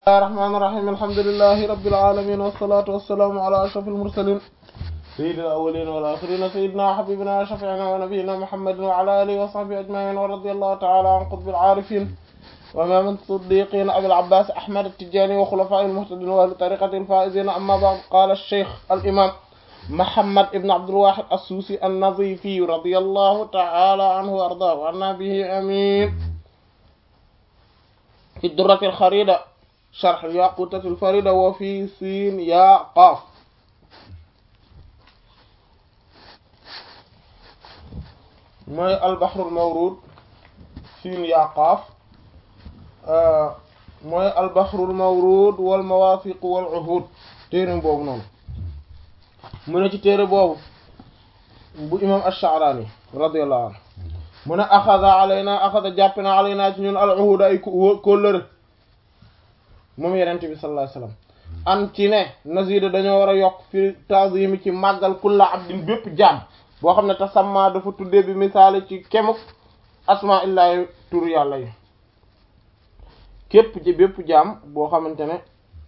الله الرحمن الرحيم الحمد لله رب العالمين والصلاة والسلام على أشرف المرسلين سيد الأولين والآخرين سيدنا وحبيبنا وشفيعنا ونبينا محمد وعلى آله وصحبه أجمعين ورضي الله تعالى عن قطب العارفين وإمام الصديقين أبي العباس أحمد التجاني وخلفاء المهتدين وأهل طريقة الفائزين أما بعد قال الشيخ الإمام محمد بن عبد الواحد السوسي النظيفي رضي الله تعالى عنه وأرضاه وعنا به أمين في الدرة الخريدة شرح الياقوتة الفريدة وفي سين يا قاف mooy albaxrul mawruud siin yaa qaaf mooy albaxrul mawruud wal mawaafiq wal uhuud téere boobu noonu mu ne ci téere boobu bu imam ash-Sha'rani radiyallahu anhu mu ne axada alayna axada jàpp na alayna ci ñun al uhuud ay kóllëre moom yenente bi sallallahu alayhi wasallam an ci ne nazida dañoo war a yokk fi ta'zimi ci màggal kulla abdin bépp jaam boo xam ne tasamma dafa tuddee bi misaale ci kemuk asma illahi tur yàlla yi képp ci bépp jaam boo xamante ne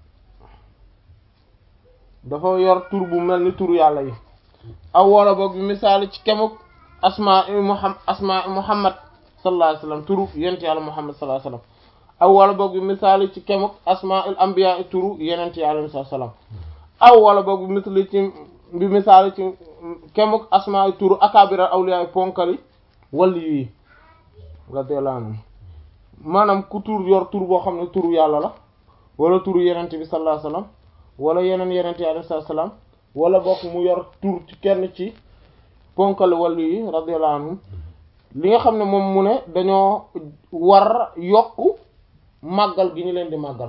dafa yor tur bu mel ni tur yàlla yi aw wala boog bi misaale ci kemuk asma muhammad asma muhammad sallallahu alayhi wasallam turu yent yàlla muhammad sallallahu alayhi wasallam aw wala boog bi misaali ci kemuk asmaul anbiya turu yenent yi alayhi salaam aw wala boog bi misali ci bi misaali ci kemuk asma turu akabira awliya ponkali wali yi radiyallahu anhu maanaam ku tur yor tur boo xam ne turu yàlla la wala turu yenent bi sallallahu alayhi wasallam wala yeneen yenent yi alayhi salaam wala boog mu yor tur ci kenn ci ponkali wali yi radiyallahu anhu li nga xam ne moom mu ne dañoo war yokku màggal gi ñu leen di màggal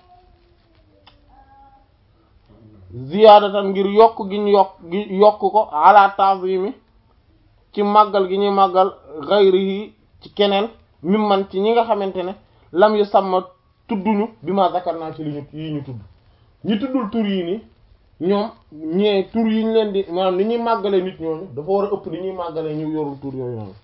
ziyaadatan ngir yokk gi ñu yokk gi yokk ko ala ta'zimi ci màggal gi ñuy màggal ghayrihi ci keneen mim man ci ñi nga xamante ne lam yu sàmma tudduñu bi ma zakar naa ci li ñu yi ñu tudd ñi tuddul tur yi ni ñoom ñee tur yi ñu leen di maanaam ni ñuy màggalee nit ñooñu dafa war a ëpp li ñuy màggalee ñu yorul tur yooyu noonu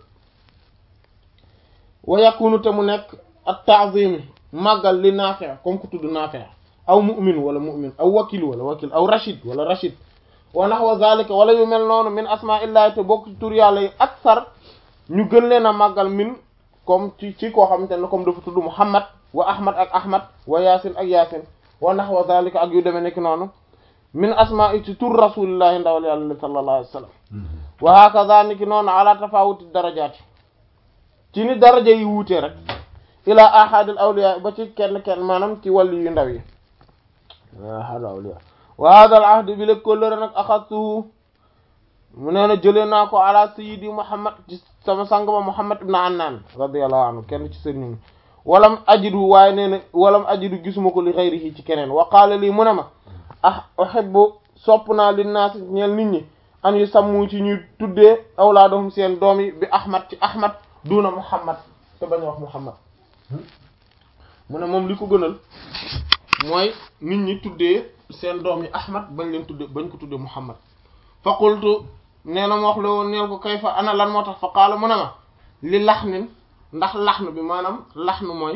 wa yakunu te mu nekk at ta'zimi màggal li Naafi' comme ku tudd Naafi' aw mu'min wala mu'min aw wakil wala wakil aw rashid wala rashid wa nahwa zalika wala yu mel noonu min asma'illahi te bokk ci tur yàlla yi aksar ñu gën leen a màggal min comme ci ci koo xamante ne comme dafa tudd Muhammad wa Ahmad ak Ahmad wa Yaasin ak Yaasin wa nahwa zalika ak yu demee nekk noonu min asma'i ci tur rasulillahi ndawal yàlla sallallahu alayhi wa sallam wa hakaza niki noonu ala tafawuti darajaati ci ni daraja yi wuutee rek ila ahadil awliya ba ci kenn kenn maanaam ci wàllu yu ndaw yi ahadil awliya wa hada al ahd bi la kóllëre nag axadtuhu mu nee na jëlee naa ko ala sayyidi muhammad ci sama sang ba muhammad ibn annan radiyallahu anhu kenn ci sëriñ walam ajidu waaye nee na walam ajidu gisuma ko li xayrihi ci keneen wa qaala lii mu ne ma ah uhibbu sopp naa li naas ñeel nit ñi an yu sàmmu ci ñuy tuddee awlaadahum seen doom yi bi ahmad ci ahmad duna muhammad te bañ wax muhammad mu ne moom li ko gënal mooy nit ñi tuddee seen doom yi ahmad bañ leen tuddee bañ ko tuddee muhammad fa qultu nee na ma wax la woon neel ko kay fa ana lan moo tax fa qaala mu ne ma li laxnin ndax laxnu bi maanaam laxnu mooy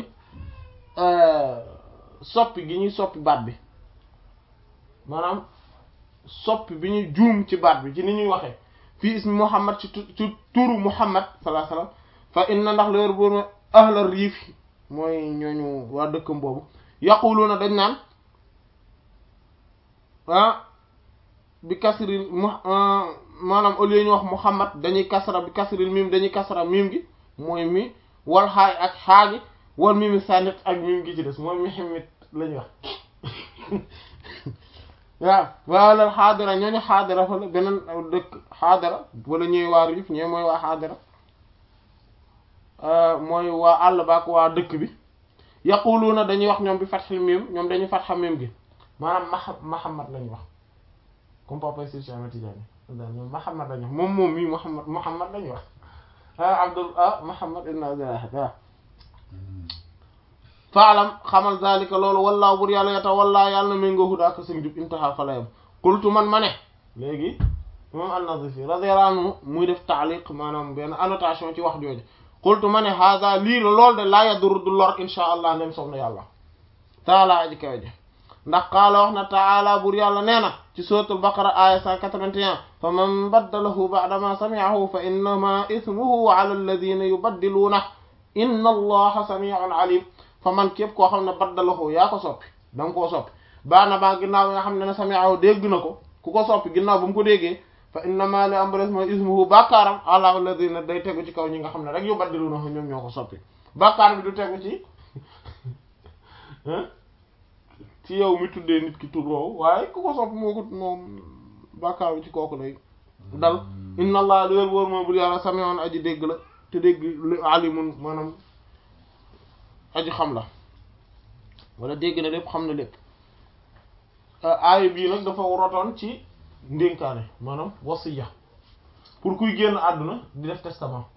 soppi gi ñuy soppi baat bi maanaam soppi bi ñuy juum ci baat bi ci ni ñuy waxee fii ismi muhammad ci ci turu muhammad sallallahu alayhi wasallam fa inna ndax leer boobu ahla riif mooy ñooñu waa dëkkam boobu yaquluna dañ naan ah bi kasril mu maanaam au lieu ñu wax muhammad dañuy kasra bi kasril mim dañuy kasra mim gi mooy mi wal xaay ak xaagi wal mimi sànnit ak mim gi ci des mooy mihimit lañuy wax waaw wala xaadara ñooñu xaadara fa la beneen dëkk xaadara wala ñuy waa riif ñooy mooy waa xaadara mooy waa àll baak waa dëkk bi yaquluuna dañuy wax ñoom bi fatxil miim ñoom dañuy fatxa miim gi maanaam ma Muhammad lañu wax comme papa si Cheikh Tidiane ñoom Muhammad lañu wax moom moom mii Muhammad Muhammad lañu wax ah Abdul ah Muhammad ibn Abdullah waaw faalam xamal zalika loolu wallaahu bur yàlla yata wallaa yàlla na méngoo hudaa ko seen jub intaha fa layam qultu man ma ne léegi moom an-Nazifi radiyallahu anhu muy def taaliq maanaam benn annotation ci wax jooju qultu ma ne hada lii la lool de laa yadur du lor insha allah ndem soob na yàlla taala aji kawe ji ndax qaala wax na taala bur yàlla nee na ci suratul baqara aya 181 fa man baddalahu ba'da ma sami'ahu fa innama ismuhu ala alladhina yubaddiluuna inna allaha sami'un alim fa man képp koo xam ne baddalahu yaa ko soppi da nga koo soppi baana baa ginnaaw nga xam ne ne sami'ahu dégg na ko ku ko soppi ginnaaw bu mu ko déggee fa innama li am ba des mooy ismuhu bàkkaaram ala alladhina day tegu ci kaw ñi nga xam ne rek yubaddiluuna ñoom ñoo ko soppi bàkkaar bi du tegu ci ci yow mi tuddee nit ki tur woowu waaye ku ko sopp moo ko moom bàkkaar bi ci kooku lay dal inna allah lu wér wóor moom bul yàlla sami'un aji dégg la te dégg lu alimun maanaam aji xam la wala dégg na lépp xam na lépp aaya bii nag dafa rotoon ci ndénkaane maanaam wasiya pour kuy génn àdduna di def testament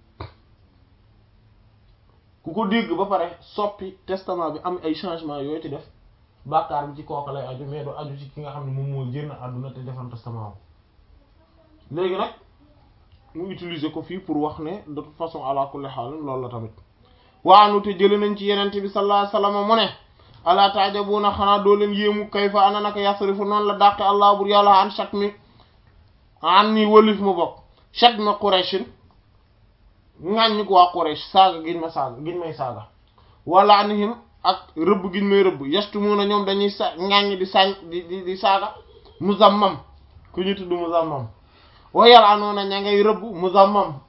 ku ko dégg ba pare soppi testament bi am ay changement yooyu ci def bàkkaar bi ci kooku lay aju mais du aju ci ki nga xam ne moom mooy génn àdduna te defan testament léegi nag mu utiliser ko fii pour wax ne de toute façon ala kulli haal loolu la tamit waanu te jële nañ ci yenente bi sallallahu alayhi wasallam mu ne ala taajabuna xanaa doo leen yéemu kayfa ana naka yasrifu noonu la dàqe allah bur yàlla an chat mi an ni wëlif mu bokk chat mi Qurayshin ŋàññi ko waa Quraysh saaga giñ ma saaga giñ may saaga wala anihim ak rëbb giñ may rëbb yastumuna ñoom dañuy sa ŋàññi di sañ di di di saaga muzammam ku ñu tudd muzammam wayal anoona ña ngay rëbb muzammam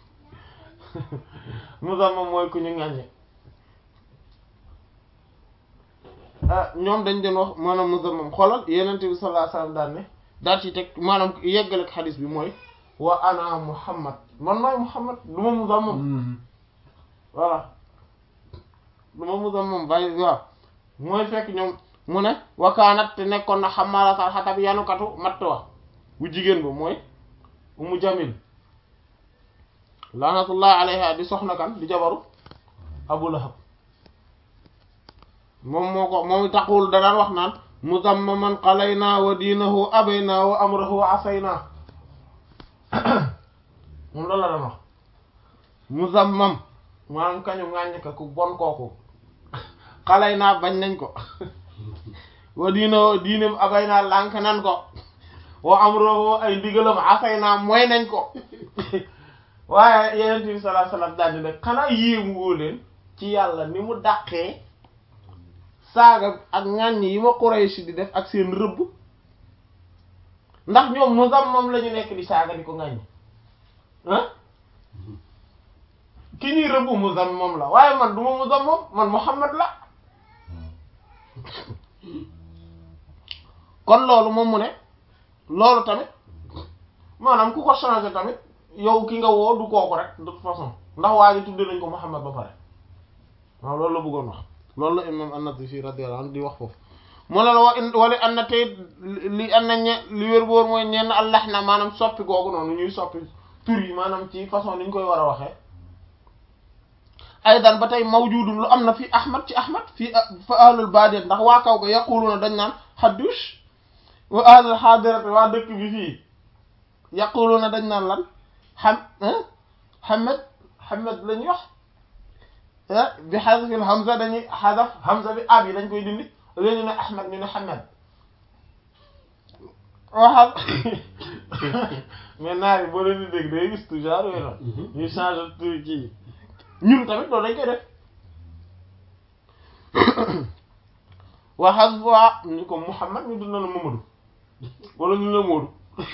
muzammam mooy ku ñu ŋàññi ñoom dañ doon wax maanaam muzammam xoolal yenente bi sallallahu alayhi wasallam daan ne daal ci teg maanaam yeggale xadis bi mooy wa ana muhammad man maay muhammad du ma muzammam voilà du ma muzammam bàyyi waaw mooy fekk ñoom mu ne wakaanat te nekkoon na xamalatal xatab yanukatu matt wa bu jigéen ba mooy umu jamil laanatullahi alayha di soxna kan di jabaru abu lahab moom moo ko moom taxul da daan wax naan muzammaman qalayna wa diinahu abayna wa amrahu asayna moom loolu la daan wax muzammam maanaam kañu ngàññ ka ku bon kooku xalay naa bañ nañ ko wa diinahu diinem abayna lànk nan ko wa amrahu ay ndigalam asayna mooy nañ ko waaye yeneen bi sallallahu alayhi wasallam daal di ne xanaa yéemu woo leen ci yàlla ni mu dàqee saaga ak ŋàññ yi ma Quraysh di def ak seen rëbb ndax ñoom muzammam la ñu nekk di saaga di ko ŋàññ ah ki ñuy rëbb muzammam la waaye man du ma muzammam man Muhammad la kon loolu moom mu ne loolu tamit maanaam ku ko changé tamit yow ki nga woo du kooku rek de toute façon ndax waa ji tudde nañ ko Muhammad ba pare waaw loolu la bëggoon wax loolu la imam an-Nawawi radiyallahu anhu di wax foofu mu ne la wa wala an na tey li an na ñe li wér boor mooy ñenn allah na maanaam soppi googu noonu ñuy soppi tur yi maanaam ci façon ni ñu koy war a waxee aydan ba tey mawjudun lu am na fii ahmad ci ahmad fii fa ahlul badiyat ndax waa kaw ga yaquluna dañ naan haddush wa ahlul hadirati waa dëkk bi fii yaquluna dañ naan lan xam hamed hamed la ñuy wax bi xadfil hamza dañuy xadaf hamza bi ab yi dañ koy dindi léegi ñu ne ahmed ñu ne hamed waxal mais naar yi boo leen di dégg day gis tout genre yooyu noonu ñu change tur kii ñun tamit loolu dañ koy def waxal waa ñu ko Muhammad ñu dina la Mamadou wala ñu la Moodu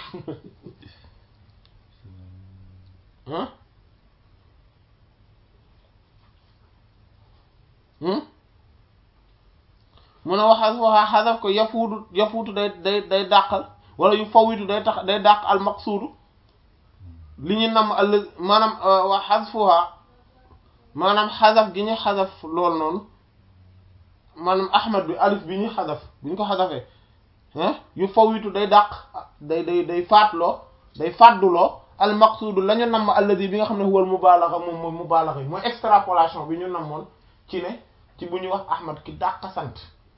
ah mun a waxal waa xadaf ko yafuutu yafuutu day day day dàqal wala yu fawitu day tax day dàq al maqsuudu li ñu nam al maanaam wa xasfuha maanaam xadaf gi ñu xadaf loolu noonu maanaam ahmad bi alif bi ñu xadaf bi ñu ko xadafee yu fawitu day dàq day day day faatloo day fàdduloo al maqsuudu la ñu namm alladi bi nga xam ne huwal mubaalaxa moom mooy mubaalaxa yi mooy extrapolation bi ñu namoon ci ne ci bu ñuy wax ahmad ki dàq sant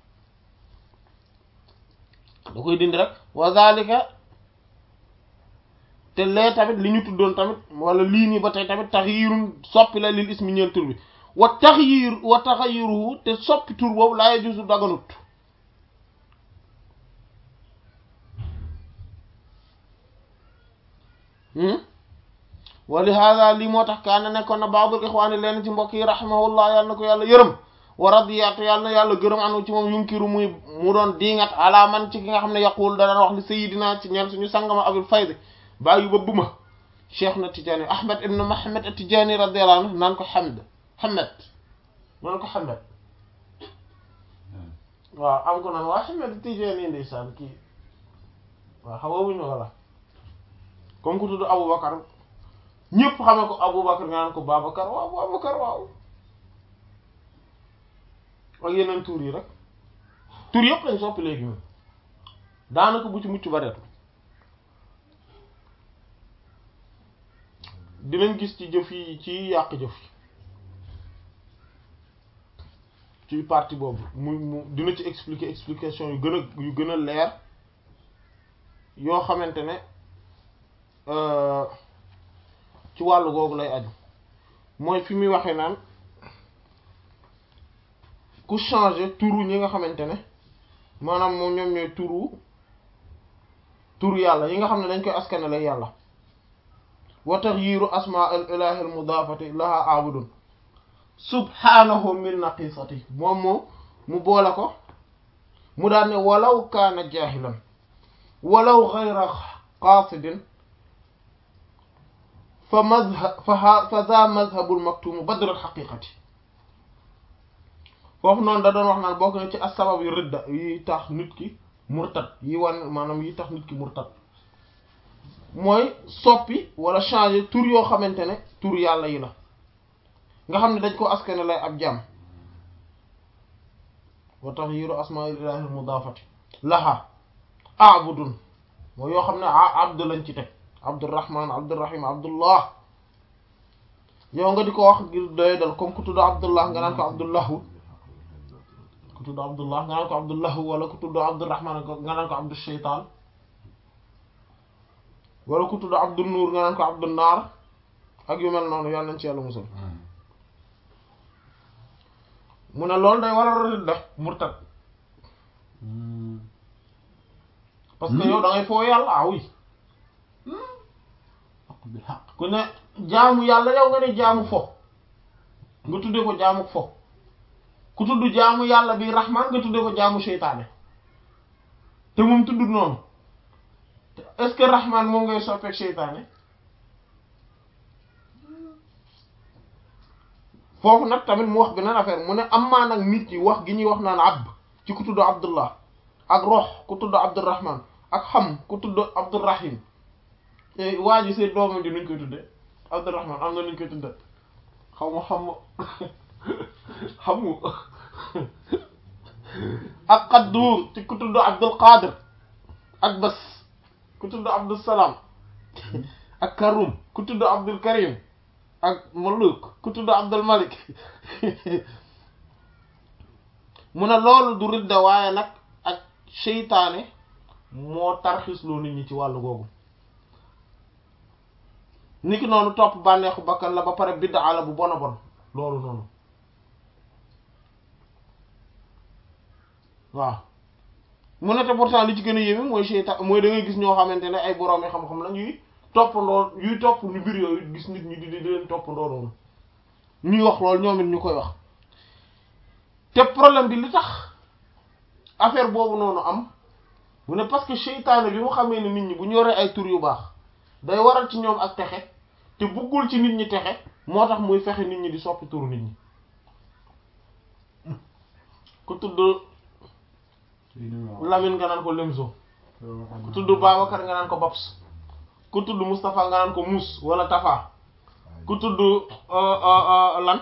da koy dindi rek wa zalika te lee tamit li ñu tuddoon tamit wala lii nii ba tey tamit taxyirun soppi la lil ismi ñeel tur bi wa taxyir wa taxayiruhu te soppi tur boobu laa yajuzu daganut wa li hada lii moo tax kaana nekkoon na baadul ixwaani leen ci mbokk yi rahimahullah yàlla na ko yàlla yërëm wa radiyatu yàlla na yàlla gërëm anu ci moom yunkiru muy mu doon diingat ala man ci ki nga xam ne yaqul da daan wax li sayidina ci ñeen suñu sangama abul fayd bàyyi ba buma cheikh na tijaani ahmad ibn mahamad at-tijaani radiyallahu anhu naan ko hamd hamad naan ko hamad waaw am ko naan waa hamad tijaani ndeysaan kii waaw xawawuñu wala comme ku tudd aboubacar ñëpp xamee ko aboubacar nga naan ko babacar waaw babacar waaw ak yeneen tur yi rek tur yëpp lañ soppi léegi moom daanaka bu ci mucc bareetu dinañ gis ci jëf yi ci yàq jëf yi ci partie boobu mu mu dina ci expliquer explication yu gën a yu gën a leer yoo xamante ne ci wàllu googu lay aju mooy fi muy waxee naan ku changer turu ñi nga xamante ne maanaam moom ñoom ñooy turu turu yàlla yi nga xam ne dañ koy askanale yàlla wa taxyiru asmaa al ilahi al mudaafati laha abudun subhanahu min naqisati moom moo mu boole ko mu daan ne walaw kaana jaahilan walaw xayra qaasidin fa mazhab fa fa za mazhabul maktumu badrul xaqiqati foofu noonu da doon wax naan bokk na ci as-sabab yu ridda yi tax nit ki murtad yi wan maanaam yi tax nit ki murtad mooy soppi wala changer tur yoo xamante ne tur yàlla yi la nga xam ne dañ ko askane lay ab jàmm wa taxyiru asmaa'il ilaahil mudaafati laha abudun mooy yoo xam ne abdu lañ ci teg abdurrahman abdurrahim abdullah yow nga di ko wax ngir doy dal comme ku tudd abdullah nga naan ko abdullahu ku tudd abdullah nga naan ko abdullahu wala ku tudd abdurrahman nga naan ko abdu shaytaan wala ku tudd abdu nuur nga naan ko abdu naar ak yu mel noonu yàlla nañ ci yàlla musal mu ne loolu day waral ridda murtad parce que yow da ngay foo yàlla ah oui ku ne jaamu yàlla yow nga ne jaamu fo nga tuddee ko jaamu fo ku tudd jaamu yàlla bi rahman nga tuddee ko jaamu seytaane te moom tudd noonu est-ce que rahman moom ngay soppeek seytaane foofu nag tamit mu wax beneen affaire mu ne amaa nag nit ñi wax gi ñuy wax naan abd ci ku tudd abdullah ak rox ku tudd abdurrahman ak xam ku tudd abdurrahim waa ji seen doomam ji nuñ koy tudde abdurrahman am na nuñ koy tudde xaw ma xam xamu ak qadduur ci ku tudd abdul qadir ak bas ku tudd abdul salaam ak karum ku tudd abdul karim ak maluk ku tudd abdul malik mu ne loolu du ridda waaye nag ak seytaane moo tarxisloo nit ñi ci wàllu googu niki noonu topp bànneexu bakkan la ba pare biddaa la bu bon a bon loolu noonu waaw mu ne te pourtant li ci gën a yéeme mooy seytaan mooy da ngay gis ñoo xamante ne ay boroomi xam-xam la ñuy toppandoo yuy topp ñu mbir yooyu gis nit ñi di di leen toppandoo noonu ñuy wax loolu ñoom it ñu koy wax te problème bi li tax affaire boobu noonu am mu ne parce que seytaane bi mu xamee ne nit ñi bu ñu yoree ay tur yu baax day waral ci ñoom ak texe te buggul ci nit ñi texe moo tax muy fexe nit ñi di soppi turu nit ñi ku tudd Lamine nga naan ko Lemzo ku tudd Babacar nga naan ko Babs ku tudd Moustapha nga naan ko Mous wala Tafa ku tudd lan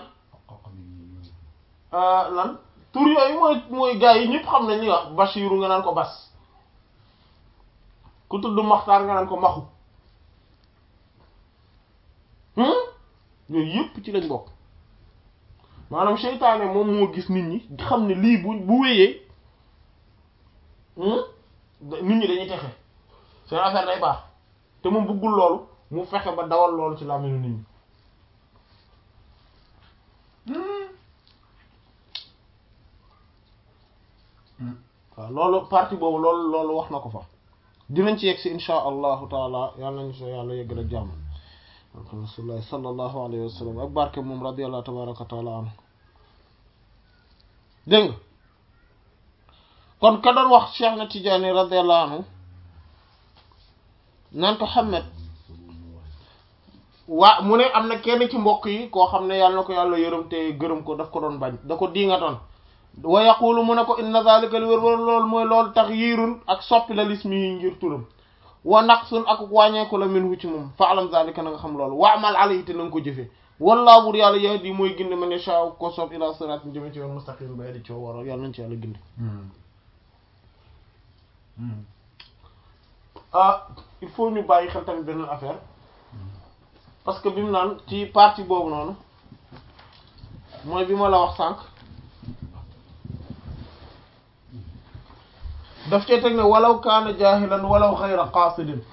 lan tur yooyu mooy mooy gars yi ñëpp xam nañ ni wax Bachiru nga naan ko Bas ku tudd Maxtaar nga naan ko Maxu yooyu yëpp ci lañ bokk maanaam seytaane moom moo gis nit ñi xam ne lii bu bu wéyee nit ñi dañuy texe seen affaire day baax te moom bëggul loolu mu fexe ba dawal loolu ci làmmiñu nit ñi waaw loolu partie boobu loolu loolu wax na ko fa dinañ ci yegg si insha allahu taala yàlla nañu so yàlla yeggal ak jàmm rasulullah sallallahu alayhi wa sallam ak barke moom radiallahu tabaraka wa taala anhu dégg nga kon ka doon wax Cheikh na Tidiane radiallahu anhu naan ko Ahmed waa mu ne am na kenn ci mbokk yi koo xam ne yàlla na ko yàlla yërëm te gërëm ko daf ko doon bañ da ko diingatoon wa yaqulu mu ne ko inna zalika li wër wër loolu mooy loolu tax yiirun ak soppi la lismi yi ngir turam wa naqsun ak wàññeeku la minhu ci moom fa alam zalika na nga xam loolu wa amal alayhi te na nga ko jëfee wallaahu bur yàlla yahdi mooy gindi man yashaa ko soob ila sirat jëme ci yoon mustaqim bay di coo waro yàlla nañ ci yàlla gindi ah il faut ñu bàyyi xel tamit beneen affaire parce que bi mu naan ci partie boobu noonu mooy bi ma la wax sànq daf cee teg ne walaw kaana jaahilan walaw xayra qaasidin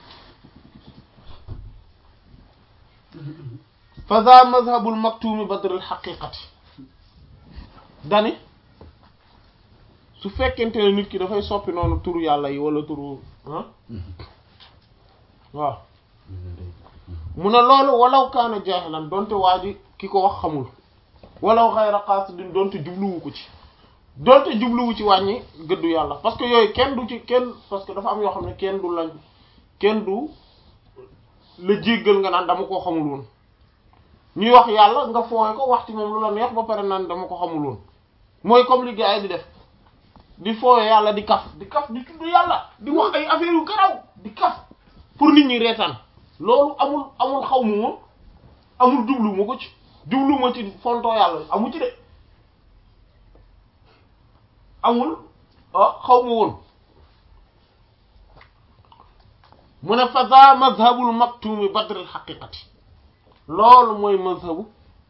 fa za mazhabul maktuumi badril xaqiqati dani su fekkente ne nit ki dafay soppi noonu turu yàlla yi wala turu ah waaw mu ne loolu walaw kaana jaahilan donte waa ji ki ko wax xamul walaw xayra qaasidin donte jubluwu ko ci donte jubluwu ci wàññi gëddu yàlla parce que yooyu kenn du ci kenn parce que dafa am yoo xam ne kenn du lañ kenn du la jéggal nga naan dama koo xamul woon ñuy wax yàlla nga fooy ko wax ci moom lu la neex ba pare naan dama ko xamul woon mooy comme li gars yi di def di fooye yàlla di kaf di kaf di tudd yàlla di wax ay affaire yu garaw di kaf pour nit ñi reetaan loolu amul amul xaw mu ma amul jublu ma ko ci jublu ma ci fontoo yàlla amu ci de amul ah xaw ma woon mu ne fa za mazhabul maktumi badril xaqiqati loolu mooy mazhabu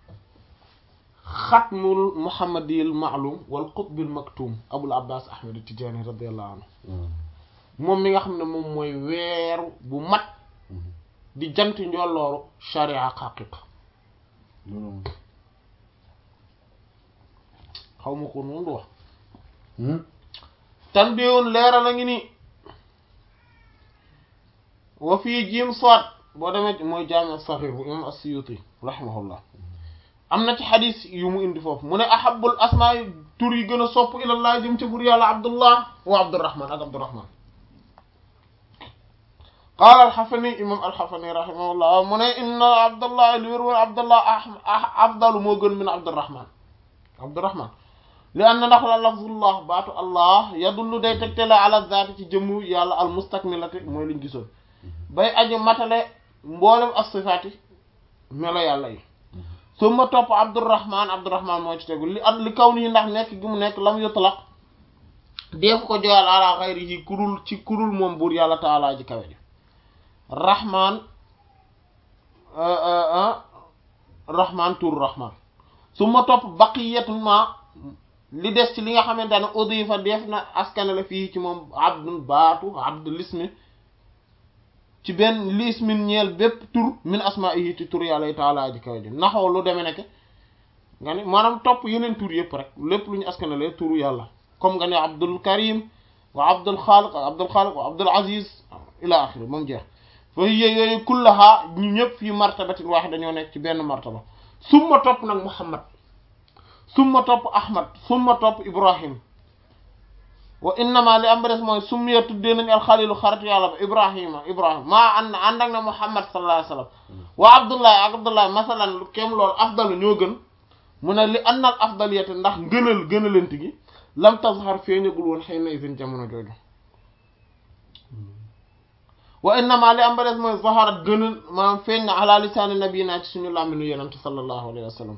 xatmul muhammadiyil maalum wal qutbil maktum abul abbas ahmad tijaani radiallahu anhu moom mi nga xam ne moom mooy weeru bu mat di jant njollooru sharia xaqiqa xaw ma ko noonu du wax tan biwoon leeral a ngi nii wa fii jiim soit boo demee mooy jaami saxiir bu imam as-Suyuti rahimahullah am na ci xadis yu mu indi foofu mu ne ahabul asmaa yi tur yi gën a sopp ilallah jëm ca bur yàlla abdullah wa abdurrahman ak abdurrahman qaala alxafani imam alxafani rahimahullah mu ne inna abdullah li wér wér abdullah afdalu moo gën min abdurrahman abdurrahman li anna ndax la lafzullah baatu allah yadullu day tegtale ala zaati ci jëmmu yàlla al mustakmilati mooy liñ gisoon bay aji matale mboolem as-sifaati melo yàlla yi su ma topp abdurrahman abdurrahman moo ci tegu li at li kaw nii ndax nekk gi mu nekk lam yutlaq def ko joyal ala xayrihi kurul ci kurul moom buur yàlla taalaa ji kawe ji rahman rahman tur rahman su ma topp baqiyatun ma li des ci li nga xamante ne udifa def na askane la fii ci moom abdun baatu abdu lismi ci benn lismin ñeel bépp tur min asma'ihi ci tur yàlla taala ji kaw ji naxoo lu demee nekk nga ne maanaam topp yeneen tur yëpp rek lépp lu ñu askanale turu yàlla comme nga ne abdul karim wa abdul xaaliq wa abdul xaaliq wa abdul aziz ila axiri moom jeex fa hiya yooyu kullaha ñu ñëpp fii martabatin waaxida dañoo nekk ci benn martaba summa topp nag muhammad summa topp ahmad summa topp ibrahim wa innama li am ba des mooy summiya tuddee nañ alxalilu xaritu yàlla ba ibrahima ibrahima maa ànd ànd ak na muhammad sallallahu alayhi wa sallam wa abdullahi ak abdullahi masalan lu kem loolu afdalu ñoo gën mu ne li annal afdaliyate ndax ngënal gënalante gi lam tazhar feeñagul woon xëy na isin jamono jooju wa innama li am ba des mooy zaharat gënal maanaam feeñ na ala lisaani nabiyina ci suñu làmminu yenent sallallahu alayhi wa sallam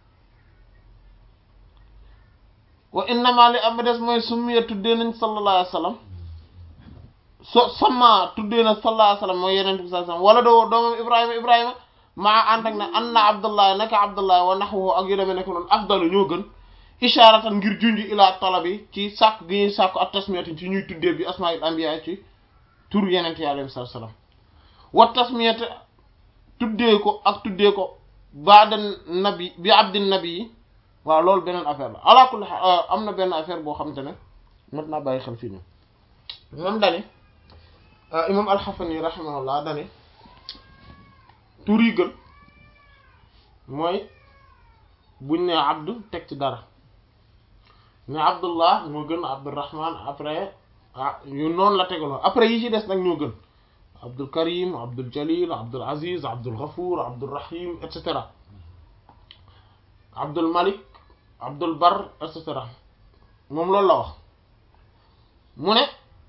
wa innama li am des mooy summiya tuddee nañ sallallahu alayhi wa sallam so sama tuddee na sallallahu alayhi wa sallam mooy yeneen bi sallallahu alayhi wa sallam wala doo doomam ibrahima ibrahima maa ànd ak ne anna abdullahi naka abdullahi wa nahwuhu ak yu demee nekk noonu afdalu ñoo gën isharatan ngir junj ila talabi ci sàkk gi ñuy sàkku ak tasmiyati ci ñuy tuddee bi asmail anbiya ci tur yeneen yi alayhi sallam wa tasmiyati tuddee ko ak tuddee ko baada nabi bi abdin nabi yi waaw loolu beneen affaire la ala kulli am na benn affaire boo xamante ne mat naa bàyyi xel fii nii moom dani imam alxafani rahimahullah dani tur yi gën mooy buñ ne abdu teg ci dara ne abdullah moo gën abdurrahman après ah yu noonu la tegaloo après yi ci des nag ñoo gën abdul karim abdul jalil abdul aziz abdul ghafuur abdul rahim et cetera abdul malik abdul bar et cetera moom loolu la wax mu ne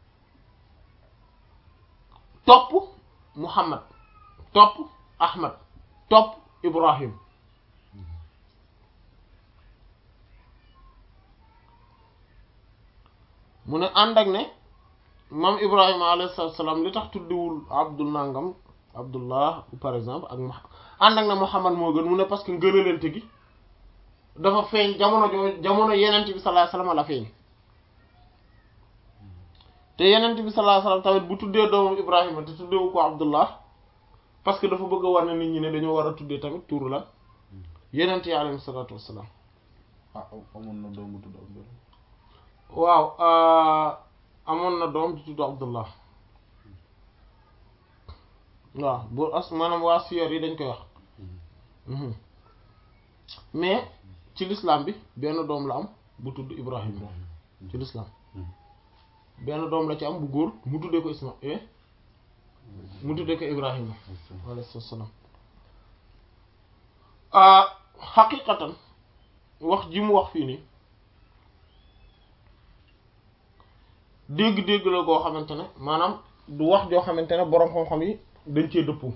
topp muhammad topp ahmad topp ibrahim mu ne ànd ak ne maam ibrahima alayhi salaam li tax tuddiwul abdul nangam abdullah par exemple ak ma ànd ak ne muhammad moo gën mu ne parce que ngënalante gi dafa feeñ jamono joo jamono yenent bi sallallahu alayhi wasallam la feeñ te yenent bi sallallahu alayhi wasallam tamit bu tuddee doomam ibrahima te tuddeewu ko abdullah parce que dafa bëgg a war ne nit ñi ne dañoo war a tuddee tamit tuur la yenent yi alayhi salaatu wassalaam ah amoon na doomu tudd Abdullah waaw amoon na doom di tudd abdullah waaw bu as maanaam waa siyor yi dañ koy wax mais ci l'islam bi benn doom la am bu tudd ibrahim ci l'islam benn doom la ci am bu góor mu tuddee ko isma mu tuddee ko ibrahima alayhi salaam xaqiqatan wax ji mu wax fii nii dégg-dégg la goo xamante ne maanaam du wax joo xamante ne boroom xam-xam yi dañ cee dëppoo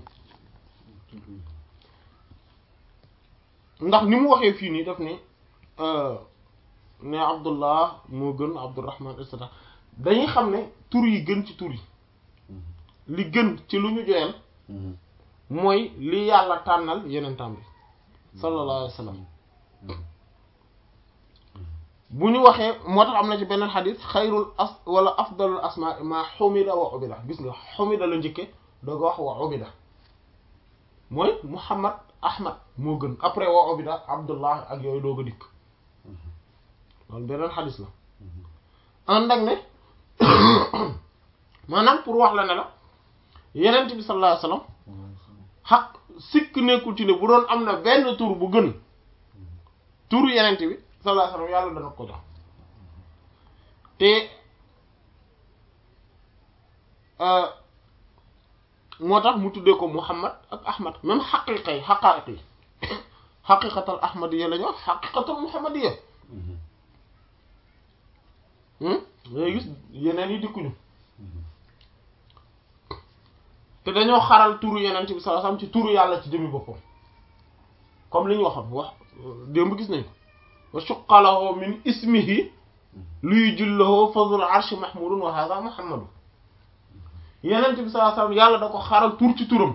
ndax ni mu waxee fii nii daf ni ne abdullah moo gën abdurrahman et cetera dañuy xam ne tur yi gën ci tur yi li gën ci lu ñu joyal mooy li yàlla tànnal yenentam bi sallallahu alayhi wa sallam bu ñu waxee moo tax am na ci beneen xadis xayrul as wala afdalul asma ma xumida wa ubida gis nga xumida la njëkke dooga wax wa ubida mooy muhammad ahmad moo gën après wa ubida abdullah ak yooyu dooga dikk loolu beneen xadis la ànd ak ne maanaam pour wax la ne la yenent bi sallallahu alayhi wasallam xaq sikk nekkul ci ne bu doon am na benn tur bu gën turu yenent bi sallallahu alayhi wasallam yàlla dana ko jox te moo tax mu tuddee ko Muhammad ak Ahmad même xaqiqa yi xaqaa'iq yi xaqiqatal ahmadiyya la ñu wax xaqiqatal muhammadiyya ngay gis yeneen yi dikkuñu te dañoo xaral turu yeneen bi sallallahu alayhi wasallam ci turu yàlla ci jëmi boppam comme li ñu waxoon wax démb gis nañ ko wa suqalahu min ismihi luy jullahu fadlul arshi mahmudun wa hadha muhammadu yeneen bi sallallahu alayhi wasallam yàlla da ko xaral tur ci turam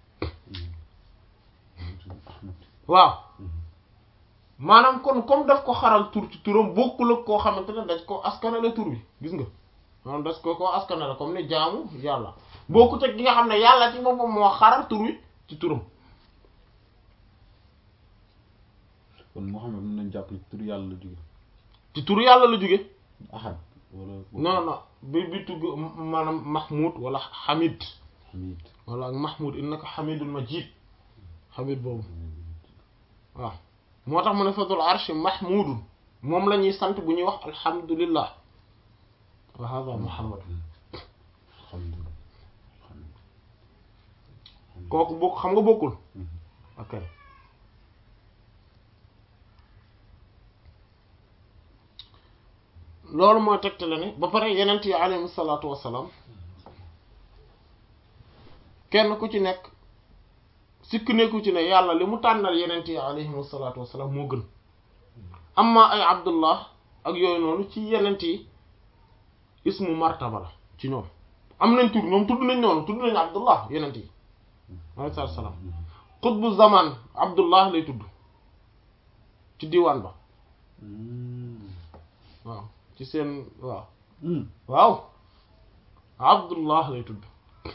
waaw maanaam kon comme daf ko xaral tur ci turam bokkul ak koo xamante ne dañ ko askanale tur bi gis nga maanaam das ko koo askanale comme ni jaamu yàlla bokkut ak gi nga xam ne yàlla ci boppam moo xaral tur wi ci turam kon Muhammad mën nañ jàpp ne tur yàlla la jóge ci tur yàlla la jóge ahad wala non non bi bi tugg maanaam mahmud wala hamid hamid wala ak mahmud innaka hamidul majid hamid boobu waaw moo tax mu ne fadul arshi mahmudun moom la ñuy sant bu ñuy wax alhamdulillah wa hada muhammad alhamdulillah kooku bokk xam nga bokkul ok loolu mooy tegtale ne ba pare yenent yi alayhi salaatu wassalaam kenn ku ci nekk sikk nekku ci ne yàlla li mu tànnal yenent yi alayhi salaatu wassalaam moo gën amma ay abdullah ak yooyu noonu ci yenent yi ismu martaba la ci ñoom am nañ tur ñoom tudd nañ noonu tudd nañ abdullah yenent yi alayhi salaatu wassalaam xutbu zaman abdullah lay tudd ci diwaan ba waaw ci seen waaw waaw abdullah lay tudd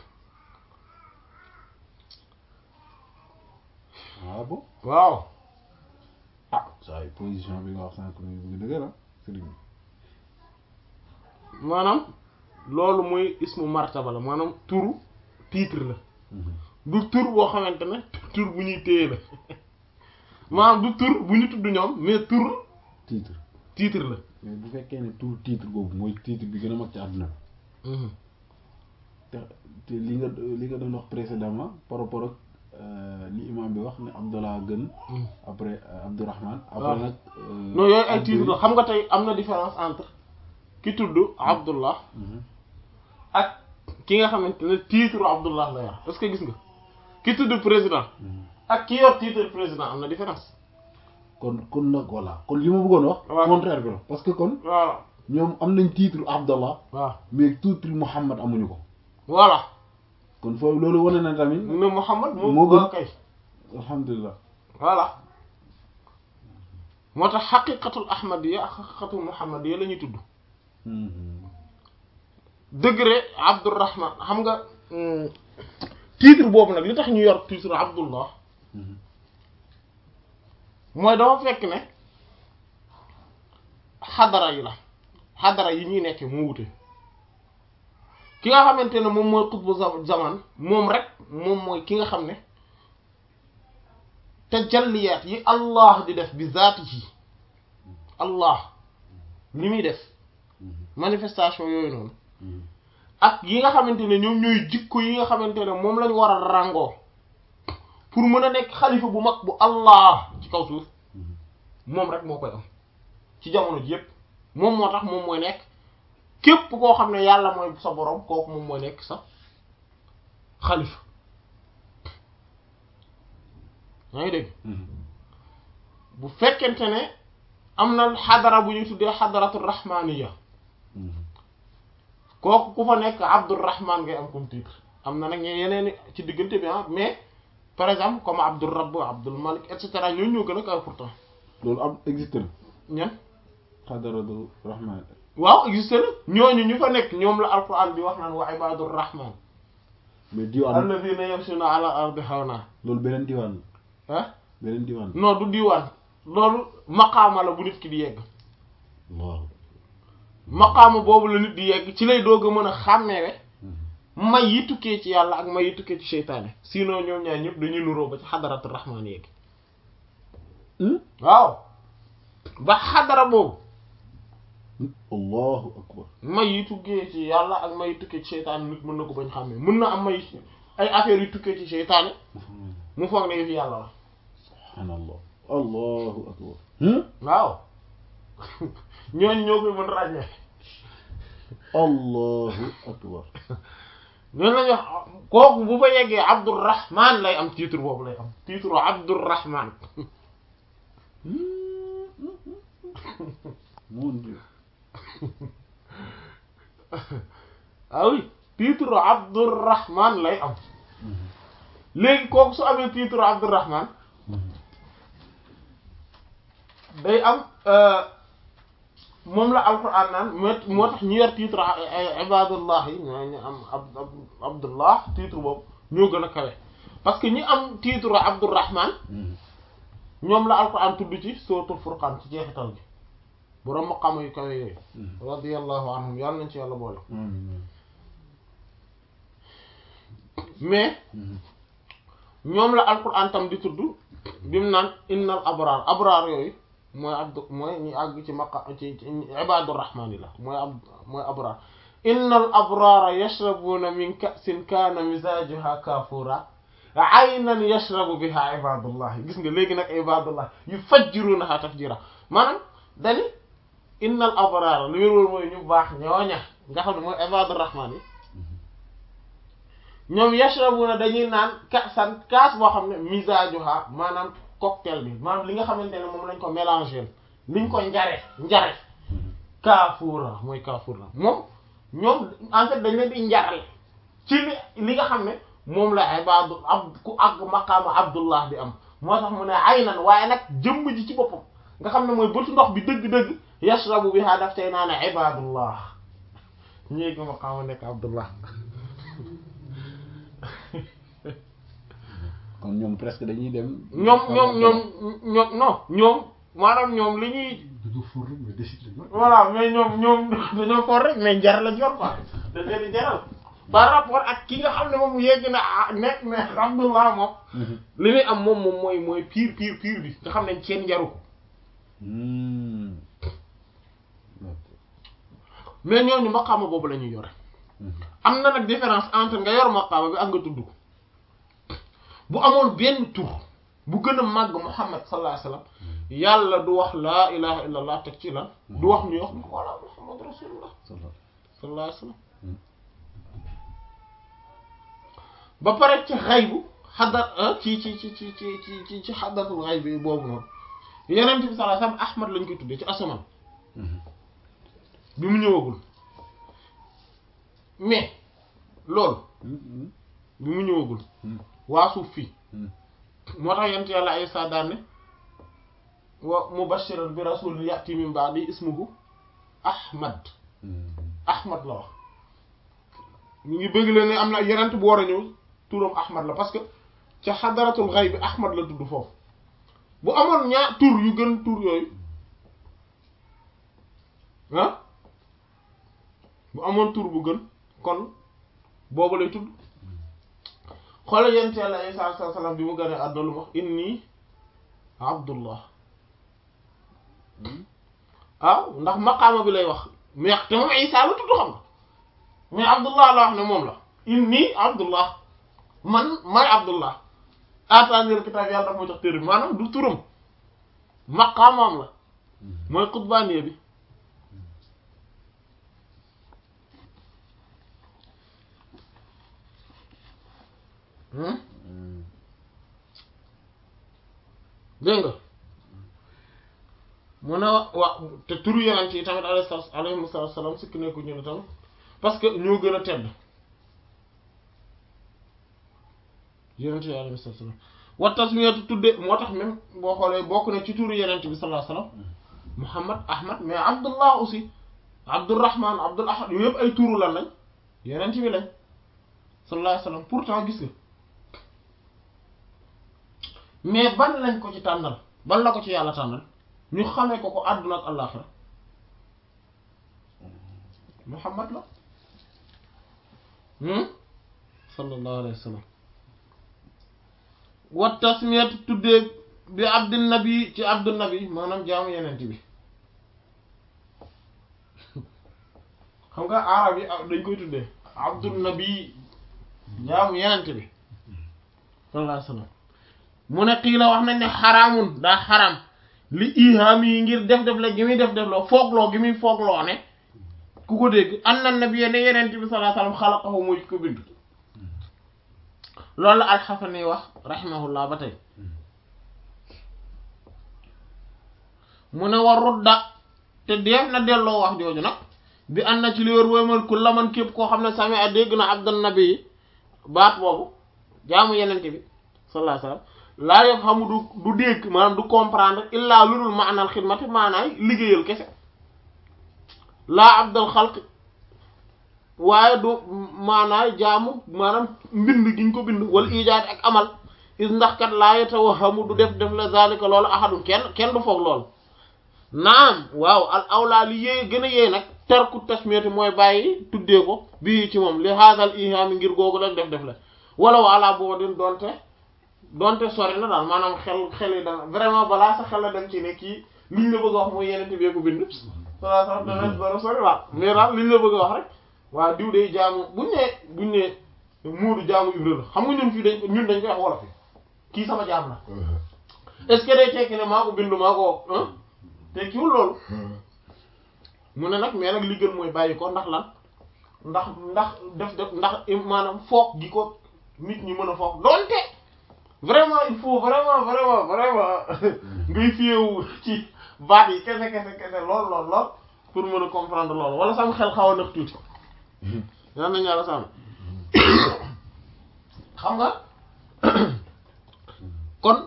ah bon waaw ah saa yi position bi nga wax sànq ni bëgg dëgër ah sëriñ bi maanaam loolu mooy ismu martaba la maanaam turu titre la du tur boo xamante ne tur bu ñuy téye la maanaam du tur bu ñu tudd ñoom mais tur titre titre la mais bu fekkee ne tur titre boobu mooy titre bi gën a mag ci àdduna bi te te li nga li nga doon wax précédemment par rapport ak euh, li imam bi wax ne Abdallah gën après euh, Abdourahman après waaw. nag euh, non yooyu ay Abdou- titre la xam nga tey am na différence entre ki tudd Abdullah Mhm. ak ki nga xamante ne titre Abdullah la yor est-ce que gis nga ki tudd président Mhm. ak ki yor titre président am na différence kon kon nag voilà kon li ma bëggoon wax waaw. contraire bi la parce que kon voilà ñoom am nañ titre Abdallah waaw mais titre Muhammad amuñu ko voilà kon foofu loolu wane na tamit ne Muhammad moo Moo gën. waaw kay alhamdulilah voilà moo tax xaqiqatul ahmadiyya ak xaqiqatul muhammadiyya la ñuy tudd Mhm. degré Abdurrahman xam nga hum, titre boobu nag li tax ñu yor titre Abdullah Mhm. mooy dafa fekk ne xadara yi la xadara yi ñuy nekkee moo wute ki nga xamante ne moom mooy xutbu za- zaman moom rek moom mooy ki nga xam ne tajalliyaat yi Allah di def bi zaatihi Allah li muy def Mhm. manifestation yooyu noonu Mhm. ak yi nga xamante ne ñoom ñooy jikko yi nga xamante ne moom lañu war a ràngoo pour mën a nekk xalifa bu mag bu Allah ci kaw suuf Mhm. moom rek moo koy am ci jamono ji yépp moom moo tax moom mooy nekk képp koo xam ne yàlla mooy sa borom kooku moom mooy nekk sa xalifa yaa ngi dégg Mhm. bu fekkente ne am na xadara bu ñuy tuddee xadaratu rahmaniya Mhm. kooku ku fa nekk Abdurrahman ngay am comme titre am na nag ñe yeneen ci diggante bi ah mais par exemple comme Abdul Rabb Abdul Malik et cetera ñooñu ñoo gën a kaw pourtant loolu am existe na ñan xadaratu rahman waaw existe na ñooñu ñu fa nekk ñoom la alquran bi wax naan wa ibadur rahman mais diwaan alladhina yamshuna ala ardi hawna loolu beneen diwaan la ah beneen diwaan la non du diwaan loolu maqaama la bu nit ki di yegg waaw maqaama boobu la nit di yegg ci lay doog a mën a xàmmeewe may yi tukkee ci yàlla ak may yi tukkee ci seytaane sinon ñoom ñaar ñëpp dañuy nuroo ba ci xadaratu rahmaan yegg waaw ba xadara boobu allahu akbar may yi tukkee ci yàlla ak may yi tukkee ci seytaane nit mën na ko bañ xàmmee mën na am may ay affaires yu tukkee ci seytaane mu foog ne yëf yàlla la subhanallah allahu akbar hmm? waaw ñooñu ñoo koy mën ràññee allahu akbar ñooñu lañu wax kooku bu fa yeggee Abdurrahman lay am titre boobu lay am titre Abdurrahman mon dieu ah oui titre Abdurrahman lay am léegi kooku su amee titre Abdurrahman day am moom la alquran naan moo moo tax ñu yor titre ibadullah yi ñoo ñu am ab abdullah titre boobu ñoo gën a kawe parce que ñi am titre Abdurrahman ñoom la alquran tudd ci suratul furqan ci jeexital gi borom maqaama yu kawe yooyu radiyallahu anhum yàlla nañ ci yàlla boole mais ñoom la alquran tam di tudd bi mu naan innal abraar abraar yooyu mooy abdu mooy ñi àgg ci maqa ci ci ibadur rahmaan yi la mooy ab mooy abraar innal abraara yashrabuuna min ka'sin kaana mizaajuha kaafuura aynan yashrabu biha ibadullah gis nga léegi nag ibadullah yufajjiruunaha tafjiira maanaam dani innal abraara lu wér wóor mooy ñu baax ñooña nga xam ne mooy ibadur rahmaan yi ñoom yashrabuna dañuy naan kaasan kaas boo xam ne misaajuha maanaam cocktail bi maanaam li nga xamante ne moom lañ ko mélanger liñ ko njare njare kaafuura mooy kaafuura moom ñoom en fait dañ leen di njaral ci li li nga xam ne moom la ibadu ab ku àgg maqaama abdullah di am moo tax mu ne aynan waaye nag jëmm ji ci boppam nga xam ne mooy bëtu ndox bi dëgg-dëgg yashrabu biha daf tey naa ne ibadullah ñéegi maqaama nekk abdullah kon ñoom presque dañuy dem ñoom ñoom ñoom ñoom non ñoom maanaam ñoom li ñuy dañoo for rek mais desit lañ yor. voilà mais ñoom ñoom dañoo for rek mais njar lañ yor quoi dañ leen di jaral par rapport ak ki nga xam ne moom yegg na ah nekk ne Abdullah moom li muy am moom moom mooy mooy pire pire pire bi nga xam ne seen njaru ko mais ñooñu maqaama boobu la ñuy yore am na nag différence entre nga yor maqaama bi ak nga tudd ko bu amoon benn tur bu gën a màgg Muhammad sallallahu alayhi wasallam yàlla du wax laa ilaha illallah teg ci lan du wax ñuy wax wala Muhammad rasulullah sallallahu alayhi wasallam ba pare ci xaybu xadar ci ci ci ci ci ci ci ci xadaratul xayb bi boobu noonu yeneen bi sallallahu alayhi wasallam Ahmad lañ koy tuddee ci asamaan bi mu ñëwagul mais loolu bi mu ñëwagul waa suuf fii moo tax yent yàlla Isaa daan ne wa mubashiran bi rasulin ya'ti min ba'di ismuhu Ahmad Ahmad la wax ñu ngi bëgg leen ne am na yenent bu war a ñëw turam Ahmad la parce que ca xadaratul xayb bi Ahmad la tudd foofu bu amoon ñaar tur yu gën tur yooyu ah bu amoon tur bu gën kon boobu lay tudd xoolal yent yàlla Isaa alayhi salaam bi mu gënee àdduna lu wax inni abdullah ah ndax maqaama bi lay wax mais te moom Isaa la tudd xam nga mais abdullah la wax ne moom la inni abdullah man may abdullah ataanil kitaab yàlla daf ma jox téere bi maanaam du turam maqaamaam la mooy xutbaaniya bi dégg nga mu ne wa te turu yonent yi tamit alayhi alayhi salaam sikk nekku ñu ne tamit parce que ñoo gën a tedd yonent yi alayhi salaam wa tasmiyatu tudde moo tax même boo xoolee bokk na ci turu yonent bi sallallahu alayhi wasallam Muhammad Ahmad mais Abdullah aussi Abdurrahman Abdul Ahad yooyu yëpp ay turu lan lañ yonent bi lañ sallallahu alayhi wasallam pourtant gis nga mais ban lañ ko ci tànnal ban la ko ci yàlla tànnal ñu xamee ko ko àdduna ak àllaaxira Muhammad la sallallahu alayhi wa sallam wa tasmiyat tuddee bi abdin nabi ci abdun nabi maanaam jaamu yenent bi xam nga arab yi dañ koy tuddee abdun nabi jaamu yenent bi sallallahu alayhi wa sallam mu ne xii la wax nañ ne xaraamun daa xaraam li ihaam yi ngir def def la gi muy def def loo foogloo gi muy foogloo ne ku ko dégg an na nabi ne yeneen bi sallallahu alayhi wasallam xalaqahu muy ko bind loolu la alxasani wax rahimahullah ba tey mu ne war rudda te def na delloo wax jooju nag bi an na ci li wër wooymal ku laman képp koo xam ne sami a dégg na abdan nabi yi baat boobu jaamu yeneen bi sallallahu alayhi wasallam laa yëf xamu du du dégg maanaam du comprendre illaa lu dul maanaal xidmati maanaay liggéeyal kese laa abdal xalq waaye du maanaay jaamu maanaam mbind gi ñu ko bind wala ijaad ak amal is ndax kat laa yatawahamu du def def la zalika loolu ahadun kenn kenn du foog loolu naam waaw al awlaa li yée gën a yee nag tarku tasmiyati mooy bàyyi tuddee ko bii ci moom li haadal ihaami ngir googu la def def la wala wala boo din doonte donte sori na daal maanaam xel xel yi dana vraiment balaa sa xel la dem ci ne kii liñ la bëgg a wax mooy yeneen bi ko bind salaa sax dana dana sori waaw mais daal liñ la bëgg a wax rek waa diw day jaamu buñ ne buñ ne muudu jaamu Ibra la xam nga ñun fii dañ ñun dañ koy wax wolof yi kii sama jaam la est-ce que day tekki ne maa ko bind maa ko tekkiwul loolu mu ne nag mais nag li gën mooy bàyyi ko ndax lan ndax ndax def def ndax maanaam foog gi ko nit ñi mën a foog donte vraiment il faut vraiment vraiment vraiment ngay fiyewu ci baat yi kese kese kese lool lool lool pour mën a comprendre lool wala sam xel xaw a nëx tuuti yal nañu yàlla sàmm xam nga kon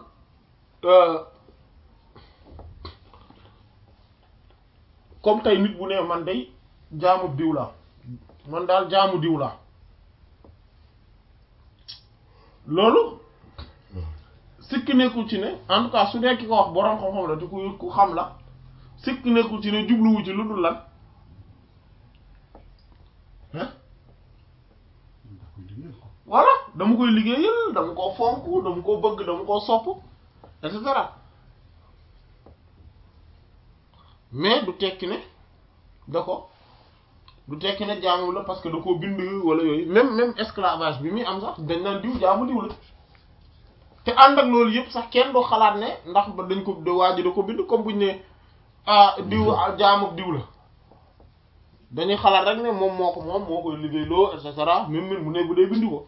comme tey nit bu ne man day jaamu diw laa man daal jaamu diw laa loolu sikki nekkul ci ne en tout cas su dee ki ko wax boroom xam-xam la te ku ku xam la sikk nekkul ci ne jubluwu ci lu dul lan ah voilà dama koy liggéeyal dama koo fonk dama koo bëgg dama koo sopp et cetera mais du tekki ne da ko du tekki ne jaamu la parce que da koo bind wala yooyu même même esclavage bi muy am sax dañ naan diw jaamu diw la te ànd ak loolu yëpp sax kenn du xalaat ne ndax ba dañ ko da waa ji da ko bind comme buñ ne ah diw ah jaamu ak diw la dañuy xalaat rek ne moom moo ko moom moo koy liggéey loo et cetera même même mu ne bu dee bind ko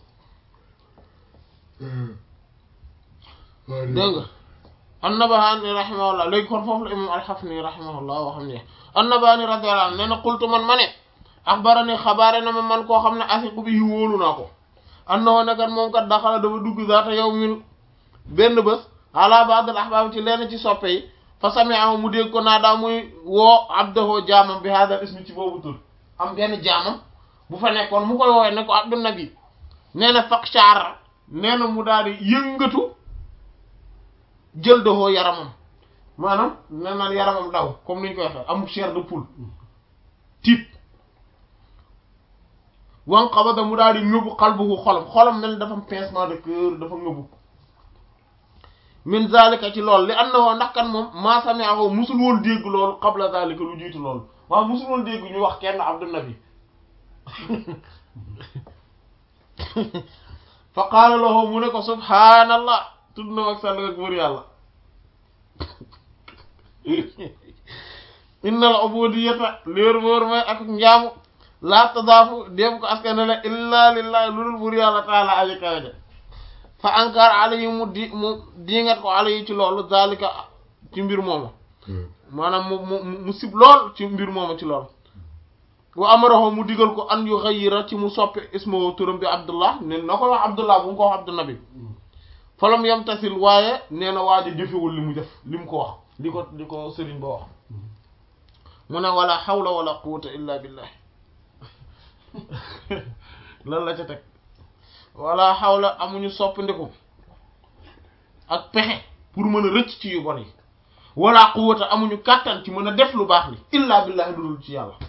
dégg nga An-Nabahani rahimahullah léegi kon foofu la imam Al-Hafni rahimahullah waxam ne An-Nabahani radiyallahu anhu nee na qultu man ma ne axbarani xabaare na ma man koo xam ne asiqu bi wóolu naa ko annahu ne kat moom kat daxala dafa dugg zaata yawmin benn bés ala ba'd al-ahbab ci lenn ci soppe yi fa sami'ahu mu dégg ko naa daa muy woo abdahu jaamam bi hadal ismi ci boobu tur am benn jaamam bu fa nekkoon mu koy woowee ne ko abdu nabi nee na faqshara nee na mu daal di yëngatu jël doxoo yaramam maanaam nee na yaramam daw comme ni ñu koy waxee amul chair de poule tiit wan xabada mu daal di ngëbu xalbuhu xolam xolam mel ni dafa am pincement de cœur dafa ngëbu min zalika ci loolu li annahu ndax kan moom maa sami'ahu musul woon dégg loolu qabla zalika lu jiitu loolu waaw musul woon dégg ñu wax kenn abdu nabi fa qaala lahu mu ne ko subhaanallah tudd na ak sàll ak buur yàlla innal ubudiyata léer boor mooy ak njaamu laa tadaafu déem ko askanale illa lillahi lu dul buur yàlla taala aji kawaja fa ankar alayhi mu di mu diingat ko alayhi ci loolu zalika ci mbir mooma maanaam mu mu mu sib lool ci mbir mooma ci loolu wa amarahu mu digal ko an yu xayira ci mu soppe ismo turam bi abdullah ne na ko wax abdullah bu mu ko wax abdu nabi falam yam tasil waaye nee na waaj a jëfewul li mu def li mu ko wax li ko li ko sëriñ ba wax mu ne wala hawla wala quwwata illa billah lan la ca teg wala hawla amuñu soppandiku ak pexe pour mën a rëcc ci yu bon yi wala quwwata amuñu kàttan ci mën a def lu baax li illa billah lu dul ci yàlla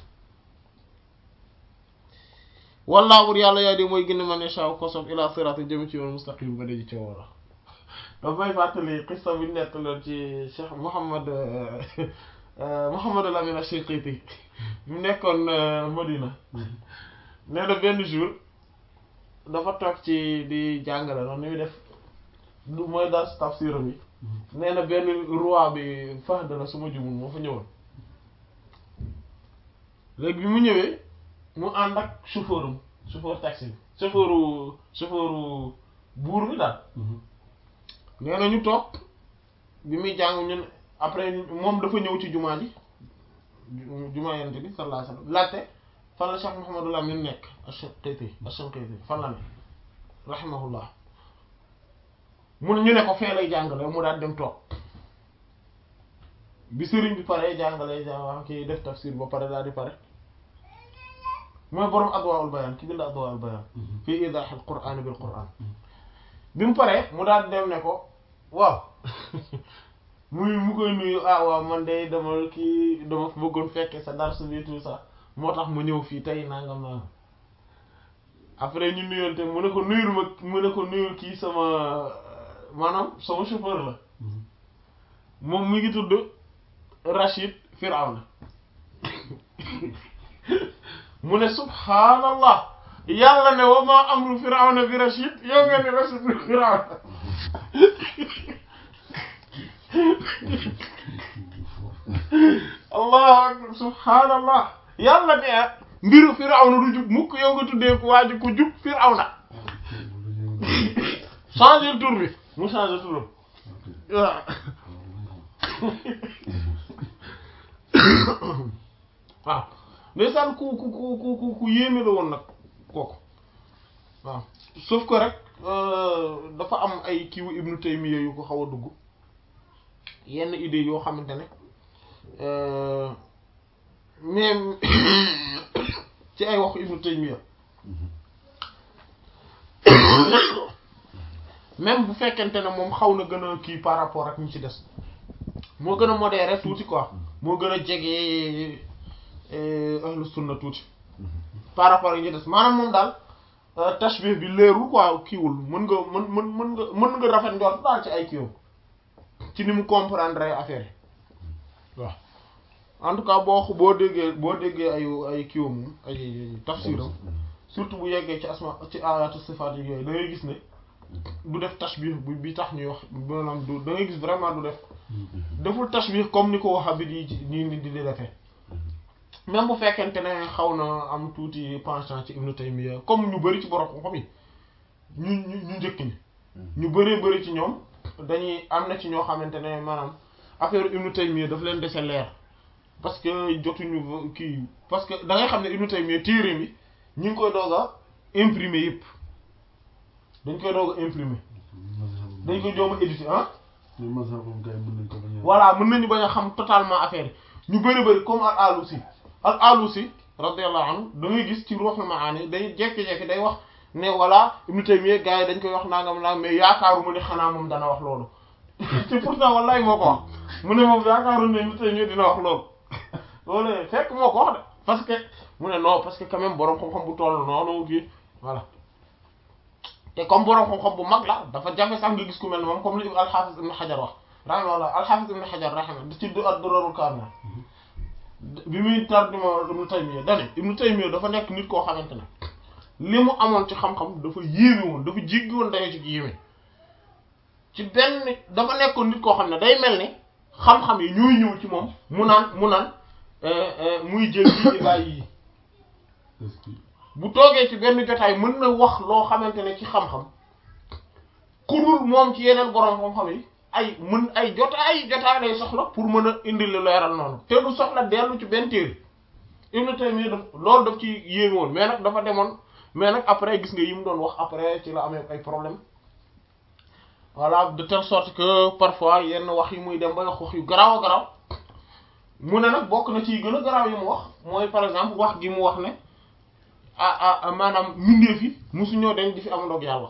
wallaahu bur yàlla yaa di mooy gën a man yashaa ko sof ila sirati jëm ci yoon mustaqim ba daji ci woola daf may fàttali xissa bi nekk loon ci Cheikh Mouhamad Mouhamad al Amin Ash-Shinqiti mu nekkoon Madina nee na benn jour dafa toog ci di jàngale noonu ni muy def du mooy daal tafsiram yi nee na benn roi bi Fahd la su ma jumul moo fa ñëwoon léegi bi mu ñëwee mu ànd ak chauffeur am chauffeur taxi bi chauffeur chauffeur buur bi daal nee na ñu toog bi muy jàng ñun après moom dafa ñëw ci jumaa ji jumaa yonent bi sallallahu alayhi wasallam laajte fan la Cheikh Mouhamadul Amin nekk Ash-Shinqiti Ash-Shinqiti fan la ne rahimahullah mun ñu ne ko fee lay jàngale mu daal dem toog bi sëriñ bi pare jàngale jàng wax ki def tafsir ba pare daal di pare mooy borom adwaa'ul bayaan ki bind adwaa'ul bayaan fii idaahil qur'aan bil qur'aan bi mu paree mu daal dem ne ko waaw muy mu koy nuyu ah waaw man de dama kii dama bëggoon fekke sa dars bi tout ça moo tax ma ñëw fii tey nangam nangam après ñu nuyoonte mu ne ko nuyul ma mu ne ko nuyul kii sama maanaam sama chauffeur la moom mi ngi tudd Rachid Firawna mu ne subhaanallah yàlla ne wa ma amru Firawna bi Rachid yow nga ne Rachid bi Firawna allahu akbar subhaanallah yàlla ne mbiru Firawna du jub mukk yow nga tuddee ko waaju ko jub Firawna changer tur bi mu changer turam waaw waaw ndeysaan ku ku ku ku ku ku yéeme la woon nag kooku waaw sauf que rek dafa am ay kiiwu Ibnu Taymiyya yu ko xaw a dugg yenn idée yoo xamante ne même ci ay waxu Ibnu Taymiyya même bu fekkente ne moom xaw na gën a kii par rapport ak ñu ci des moo gën a modéré tuuti quoi moo gën a jege ahlu sunna tuuti par rapport ak ñi des maanaam moom daal tashbih bi leerul quoi kiiwul mën nga mën mën mën nga mën nga rafet njort daal ci ay kiiwam ci ni mu comprendre ay affaire yi waaw en tout cas boo boo déggee boo déggee ay ay kiiwam ay tafsiram surtout bu yeggee ci asma ci ayatu sifaat yi yooyu da ngay gis ne du def tashbih bi bi tax ñuy wax maanaam du da ngay gis vraiment du def deful tashbih comme ni ko Wahhabi yi nii ni di di defee même bu fekkente ne xaw na am tuuti penchant ci Ibn Taymiyya comme ñu bari ci borom xam yi ñu ñu ñu njëkk ñi ñu bëree bëri ci ñoom dañuy am na ci ñoo xamante ne maanaam affaire Ibn Taymiyya daf leen dese leer parce que jotuñu kii parce que da ngay xam ne Ibn Taymiyya téere mi ñu ngi koy doog a imprimer yëpp dañ koy doog a imprimer dañ koy joom a éditer ah voilà mën nañu bañ a xam totalement affaire yi ñu bëri bëri comme al alusi al alusi radiyallahu anhu da ngay gis ci Ruhul Maani day jekki-jekki day wax ne voilà Ibn Taymiyya gars yi dañ koy wax nangam nangam mais yaakaaruma ne xanaa moom dana wax loolu te pourtant wallahi moo ko wax mu ne moom yaakaaru ne Ibn Taymiyya dina wax loolu loolu fekk moo ko wax de parce que mu ne non parce que quand même boroom xam-xam bu toll noonu kii voilà te comme boroom xam-xam bu mag la dafa jafe sax nga gis ku mel ne moom comme li al-Hafiz Ibn Hajar wax rahimahullah al-Hafiz Ibn Hajar rahimahullah da ci ad-Durarul Kamil bi muy tarjuma Ibn Taymiyya dane Ibn Taymiyya dafa nekk nit koo xamante ne li mu amoon ci xam-xam dafa yéeme woon dafa jéggi woon dayo ci yéeme ci benn dafa nekkoon nit koo xam ne day mel ni xam-xam yi ñooy ñëw ci moom mu naan mu naan muy jël yi di bàyyi yi bu toogee ci benn jotaay mën na wax loo xamante ne ci xam-xam ku dul moom ci yeneen boroom xam-xam yi ay mën ay jotaay jotaay lay soxla pour mën a indi lu leeral noonu te du soxla dellu ci benn téere Ibn Taymiyya daf loolu daf ci yéeme woon mais nag dafa demoon mais nag après gis nga yi mu doon wax après ci la amee ay problème voilà de telle sorte que parfois yenn wax yi muy dem ba wax wax yu garaaw a garaaw mu ne nag bokk na ci gën a garaaw yi mu wax mooy par exemple wax gi mu wax ne ah ah maanaam mbindeef yi mosuñoo dañ di fi am ndoog yàlla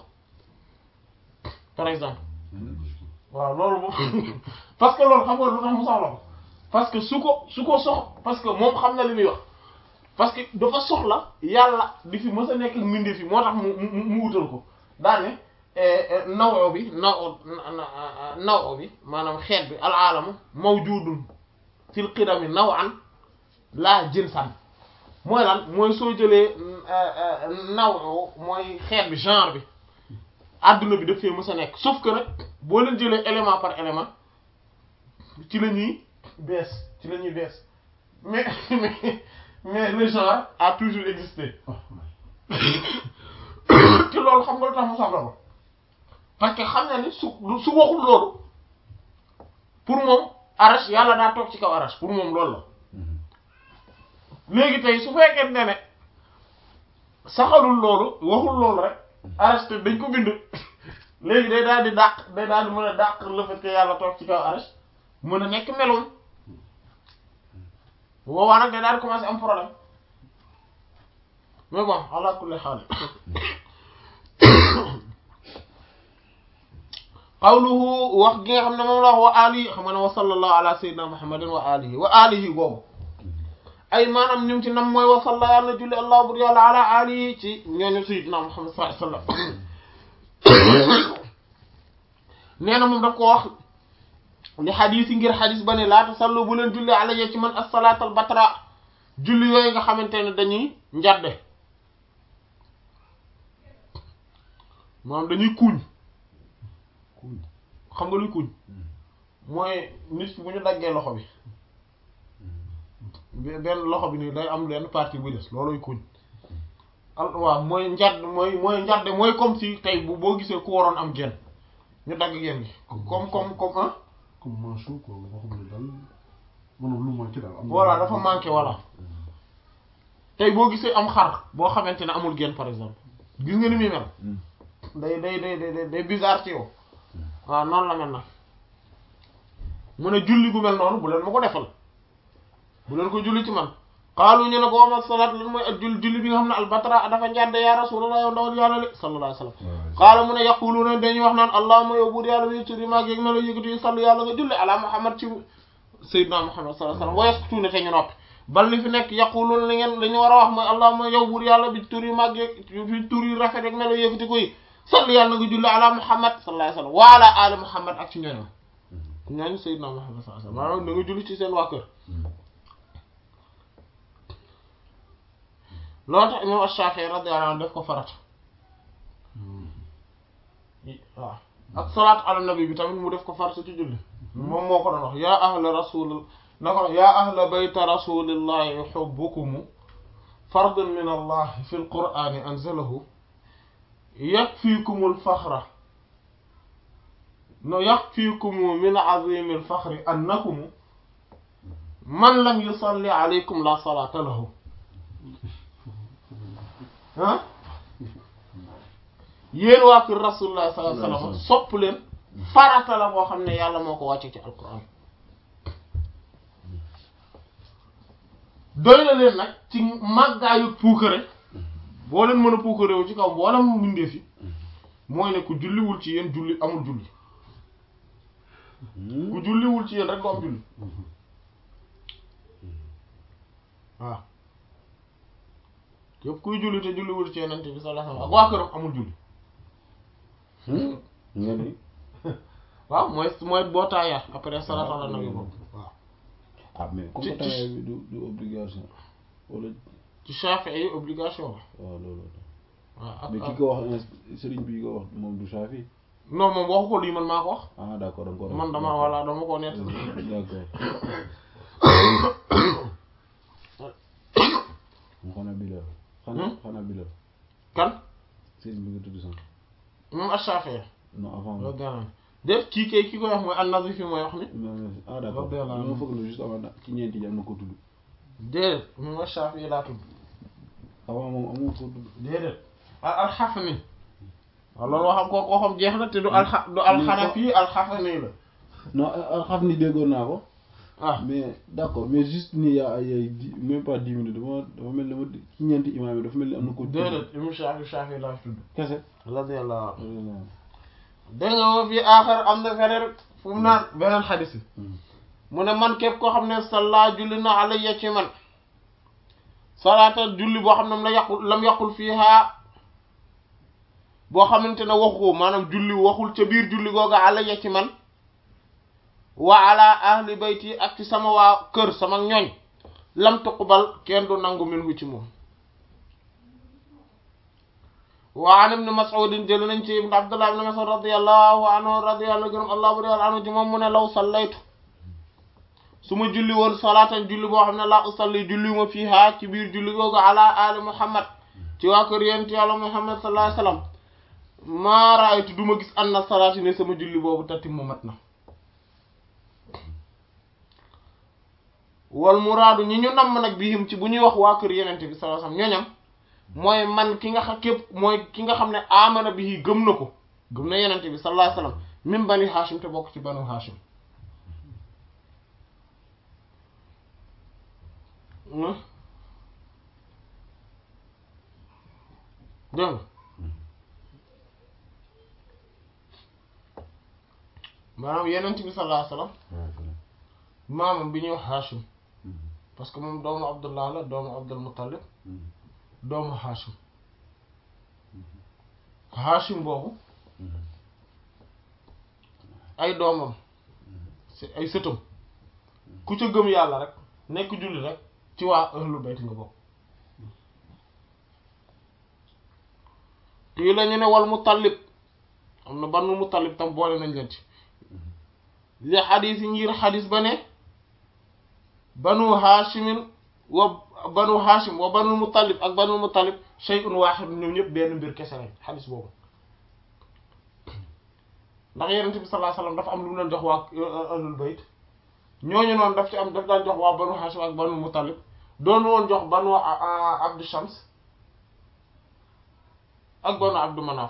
par exemple waaw loolu moom parce que loolu xam nga lu tax mu soxla ko parce que su ko su ko sox parce que moom xam na li muy wax parce que dafa soxla yàlla di fi mës a nekk ak mbindeef yi moo tax mu mu mu wutal ko daane nawo bi naw nawo bi maanaam xeet bi al alama mawjudun fil qidami nawan laa jinsan mooy lan mooy soo jëlee naw mooy xeet bi genre bi adduna bi daf fee mës a nekk sauf que nag boo leen jëlee élément par élément ci la ñuy bees ci la ñuy bees mais mais mais le genre a toujours existé te loolu xam nga lu tax mu soxla ko parce que xam na ni su su waxul loolu pour moom arash yàlla daa toog ci kaw arash pour moom loolu la léegi tey su fekkee ne ne saxalul loolu waxul loolu rek arash te dañ ko bind léegi day daal di dàq day daal di mën a dàq le fait que yàlla toog ci kaw arash mën a nekk meloom bu boobaa nag day daal di commencer am problème mais bon ala kulli xaal qawluhu wax gi nga xam ne moom la wax wa alihi xam nga ne wa sallallahu ala sayyidina muhammadin wa alihi wa alihi boobu ay maanaam ñum ci nam mooy wa salla yàlla na julli allah bur yàlla ala alihi ci ñooñu sayyidina muhammad sallallahu alayhi wasallam nee na moom daf ko wax li xadis yi ngir xadis ba ne laata sallu bu leen julli alayya ci man as-salaatal batra julli yooyu nga xamante ne dañuy njadde maanaam dañuy kuuñ xam nga luy kuuñ mooy nit ki bu ñu daggee loxo bi benn loxo bi nii day am benn partie bu des looluy kuuñ al waaw mooy njadd mooy mooy njadde mooy comme si tey bu boo gisee ku waroon am genn ñu dagg genn gi comme comme comme ah comme manchot quoi nga xam ne daal maanaam lu manqué daal. am na voilà dafa manqué voilà tey boo gisee am xar boo xamante ne amul genn par exemple gis nga ni muy mel day day day day day bizarre ci yow waaw noonu la mel nag mu ne julli gu mel noonu bu leen ma ko defal bu leen ko julli ci man xaalu ñu ne ko wama salaat lan mooy ak julli julli bi nga xam ne albatra dafa njàdde ya rasulullah yow ndawal yàlla li sallallahu alayhi wasallam xaala mu ne yaquluuna dañuy wax naan allahumma yow buur yàlla wi turi maag yéeg melo yëgatu yi sallu yàlla nga julli ala muhammad ci sayyidina Muhammad sallallahu alayhi wasallam wa yaskutuuna te ñu noppi bal li fi nekk yaquluun li ngeen li ñu war a wax mooy allahumma yow buur yàlla bi tur yu mag yeeg fi tur yu rafet ak melo yëkkati ko yi salli yàlla nga julli ala Muhammad sallallahu alayhi wasallam wa ala ali Muhammad ak ci ñooñam ñooñu sayyidina Muhammad sallallahu alayhi wasallam maanaam da nga julli ci seen waa kër loolu tax imam Ash-Shafi'i radiyallahu anhu def ko farata waaw ak salaat ala nabi bi tamit mu def ko farata ci julli moom moo ko doon wax yaa ahla rasul na ko wax yaa ahla bayta rasulillahi hubbukum fardun min allah fi alqur'ani anzalahu yakfikum alfakhra no yakfikum min azimi alfakhri annakum man lam yusalli alaykum la salata lahu ah yéen waa kër rasulullah sallallahu alayhi wasallam sopp leen farata la boo xam ne yàlla moo ko wàcce ci alquran doy na leen nag ci màggaayu puukare boo leen mën a puukare wu ci kaw mboolem mbindeef yi mooy ne ku julliwul ci yéen julli amul julli ku julliwul ci yéen rek du am julli waaw képp kuy julli te julliwul ci yenente bi sallallahu alayhi wasallam ak waa këram amul julli nga ni waaw mooy mooy boo taayaat après salaatu ala nabi boobu waaw ah mais comme que taaya bi du du obligation wala ci Shafi'i yi obligation la waaw loolu waaw ak mais ki ak ko wax sëriñ bi ko wax moom du Shafi non moom waxu ko lii man maa ko wax ah d'accord danga ko man dama voilà dama ko nett d'accord mu xanaa bi la xanaa xanaa bi la kan sëriñ bi nga tudd sànq moom Shafi'i non avant loolu dara def kii kay ki koy wax mooy an-Nazifi fi mooy wax ni ah d'accord Radiyallahu anhu. dama foog ne juste avant ci ñeenti ji am na ko tudd déedéet moom Shafi'i laa tudd avant moom amul ko tudd déedéet al al-Hafni waaw loolu waxam kooku waxam jeex na te du al du al-Hanafi al-Hafni la non alxaf ni déggoon naa ko ah mais d'accord mais juste ni yaa ay ay dix même pas dix minutes dama dafa mel ni dama ci ñeenti imaam yi dafa mel ni am na ko tudd déedéet imam Shafi'i Shafi'i laa tudd kese radiyallahu anhu dégg nga woo fii aaxar am na feneen fu mu naan beneen xadis bi mu ne man képp koo xam ne salla julli na alayya ci man salaata julli boo xam ne la yàqul lam yàqul fiiha boo xamante ne waxu ko maanaam julli waxul ca biir julli googa alayya ci man wa ala ahli bayti ak ci sama waa kër sama ñoñ lam tuqbal kenn du nangu minhu ci moom wa an ibn Mas'ud jël nañ ci ibn Abdullah ibn Mas'ud radiyallahu anhu radiyallahu gërëm allah bari anhu ci moom mu ne law sallaytu su ma julli woon salaatan julli boo xam ne laa usalli julli ma fiiha ci biir julli googu ala ali Muhammad ci waa kër yent yàlla Muhammad sallallahu alayhi wasallam maa raaytu du ma gis anna salaati ne sama julli boobu tati mu mat na wal muraadu ñi ñu namm nag bihim ci bu ñuy wax waa kër yenente bi sallallahu alayhi wasallam ñooñam mooy man ki nga xam képp mooy ki nga xam ne amana bi gëm na ko gëm na yenente bi sallallahu alayhi wasallam min bani hashim te bokk ci banu hashim dégg nga maanaam yenente bi sallallahu alayhi wasallam maamam bi ñuy wax hashim parce que moom doomu abdullah la doomu abdul muttalib doomu Hashim Hashim boobu ay doomam si ay sëtam ku ca gëm yàlla rek nekk julli rek ci waa ahlu bayt nga bokk kii la ñu ne wal Muttalib am na banu Muttalib tam boole nañ leen ci li xadis yi ngir xadis ba ne banu Hashimin wa banu hashim wa banu muttalib ak banu muttalib shay'un wahid ñoom ñëpp benn mbir kese lañ xadis boobu ndax yenente bi sallallahu alayhi wasallam dafa am lu mu leen jox waa ahlul bayt ñooñu noonu daf ci am daf daan jox waa banu hashim ak banu muttalib doon woon jox banu abdu shams ak banu abdu manaf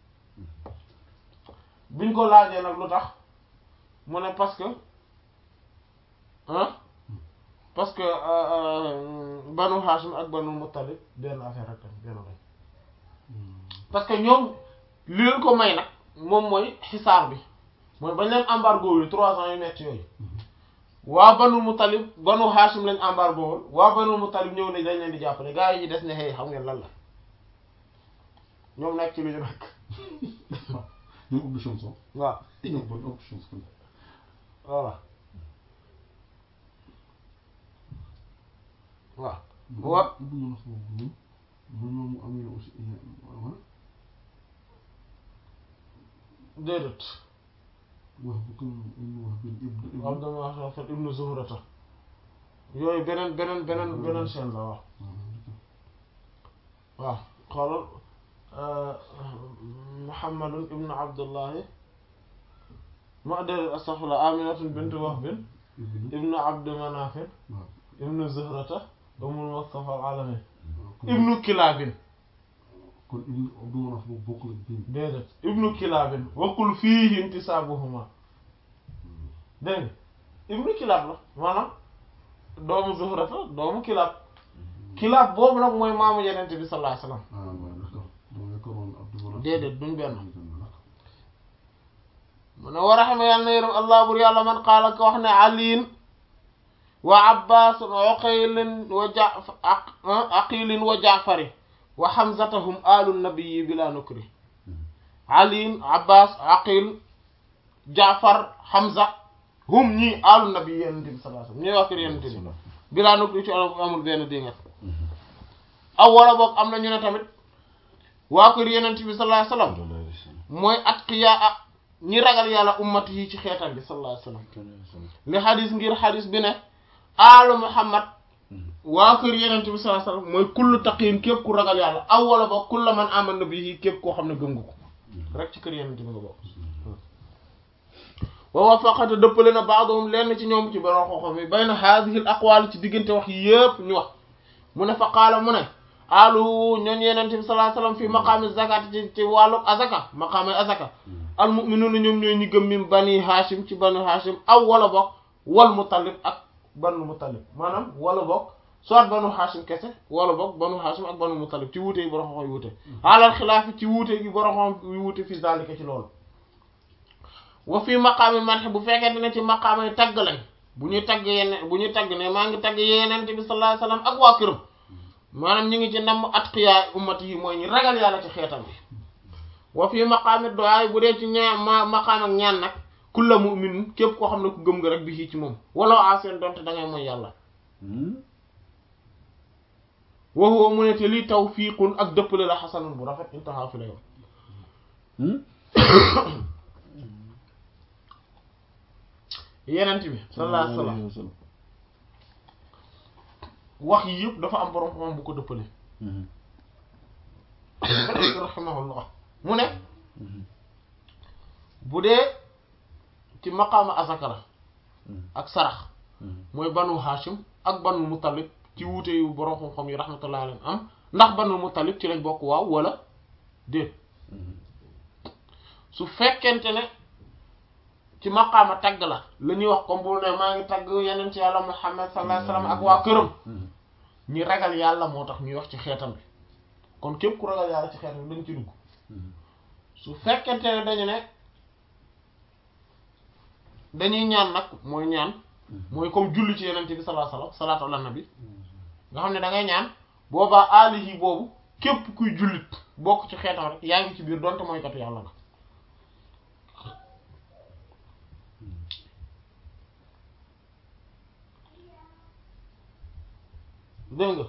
biñ ko laajee nag lu tax mu ne parce que hein parce que banu Hashim ak banu Muttalib benn affaire rek benn lañ parce que ñoom li leen ko may nag moom mooy xisaar bi mooy bañ leen embargo yi trois ans yu metti yooyu waa banu Mutalib banu Hashim lañ embargo woon waa banu Mutalib ñëw ne dañ leen di jàppale gars yi des ne hey xam ngeen lan la ñoom nekk ci lu ñu nekk ñoom ëpp chance ah. waaw te ñoom bon ëpp chance kon. voilà waaw wa bu ñu wax boobu moom moom mu amee aussi ah déedéet wax bu ko ñu wax benn ibnu ibnu. Abdul Wahab ibnu Zuhrata yooyu beneen beneen beneen beneen chaîne la waaw waaw xoolal Muhammadun ibnu Abdullahi ma déedéet astaghfirullah Aminatun bintu Wahbin ibnu ibnu Abdi Manafin waaw. ibnu Zuhrata umul Mustafa al-Alamin kon ibnu Kilabin kon ibnu Abdou Manaf boobu bokkul ak bii. déedéet ibnu Kilabin waqul fiihi intisaabuhuma dégg nga ibnu Kilab la maanaam doomu Zuhrata doomu Kilab Kilab boobu nag mooy maamu Yonent bi sallallahu alayhi wasallam ah waaw d'accord dama yaakaaroon Abdou Manaf. déedéet duñ benn D'accord. mu ne war a xame yàlla na yërëm allah bur yàlla man qaala ko wax ne aliin wa abbas wa uqaylin wa ja aqilin wa jaafari wa hamzatahum alu nabiyi bila nukri aliin abbas aqil jaafar hamza hum ñii alu nabiyi yenente bi sallallahu alayhi wasallam ñooy wax kër yenente bi bila nukri ci olof amul benn dingat aw wala boog am na ñu ne tamit waa kër yenente bi sallallahu alayhi wasallam mooy atqiyaa ñi ragal yàlla ummati yi ci xeetam bi sallallahu alayhi wasallam li xadis ngir xadis bi ne aalu muhammad waa kër yenente bi sallallahu alayhi wasallam mooy kullu taqiin képp ku ragal yàlla aw wala ba kulla man amana bihi képp koo xam ne gëm nga ko rek ci kër yenente bi nga bokk wa wafaqata dëppale na baadohum lenn ci ñoom ci borom xoxom yi bayna haadihi al aqwaal ci diggante wax yi yépp ñu wax mu ne fa qaala mu ne alu ñooñ yenente bi sallallahu alayhi wasallam fi maqaami zakat ci ci wàllu azaka maqaami azaka al mu'minuuna ñoom ñooy ñi gëm min bani hashim ci bani hashim aw wala bokk wal mutallib ak banu mutallib maanaam wala bokk soit banu hashim kese wala bokk banu hashim ak banu mutallib ci wuute yi borom xam yi wuute alal xilaafi ci wuute gi borom xam yi wuute fi zalika ci loolu wa fii maqaami marxe bu fekkente ne ci maqaamay tagg lañ bu ñuy tagg yeneen bu ñuy tagg ne maa ngi tagg yenente bi sallallahu alayhi wasallam ak waa këram maanaam ñu ngi ci ndam atqiya ummati yi mooy ñi ragal yàlla ci xeetam bi wa fii maqaami du'a bu dee ci ñaa ma maqaam ak ñaan nag kulla mu'min képp koo xam ne ku gëm nga rek bi ci moom wala aseen donte da ngay mooy yàlla wa huwa mu ne te lii tawfiqun ak dëppale la xasanun bu rafet intaha fi la yow yenent bi sallallahu alayhi wasallam wax yi yëpp dafa am borom xam bu ko dëppale rahimahullah mu ne bu dee ci maqaama azaka la ak sarax mooy banu hashim ak banu muttalib ci wuute yu borom xam-xam yi rahmatullah alayhim am ndax banu muttalib ci lañ bokk waaw wala déet su fekkente ne ci maqaama tagg la la ñuy wax comme bu ne maa ngi tagg yeneen ci yàlla muhammad sallallahu alayhi wasallam ak waa këram ñi ragal yàlla moo tax ñuy wax ci xeetam bi kon képp ku ragal yàlla ci xeetam bi dañ ci dugg su fekkente ne dañu ne dañuy ñaan nag mooy ñaan mooy comme julli ci yeneen bi sallallahu alayhi wasallam salaatu ala nabi nga xam ne da ngay ñaan boobaa aalihi boobu képp kuy jullit bokk ci xeetam rek yaa ngi ci biir donte mooy katu yàlla nga dégg nga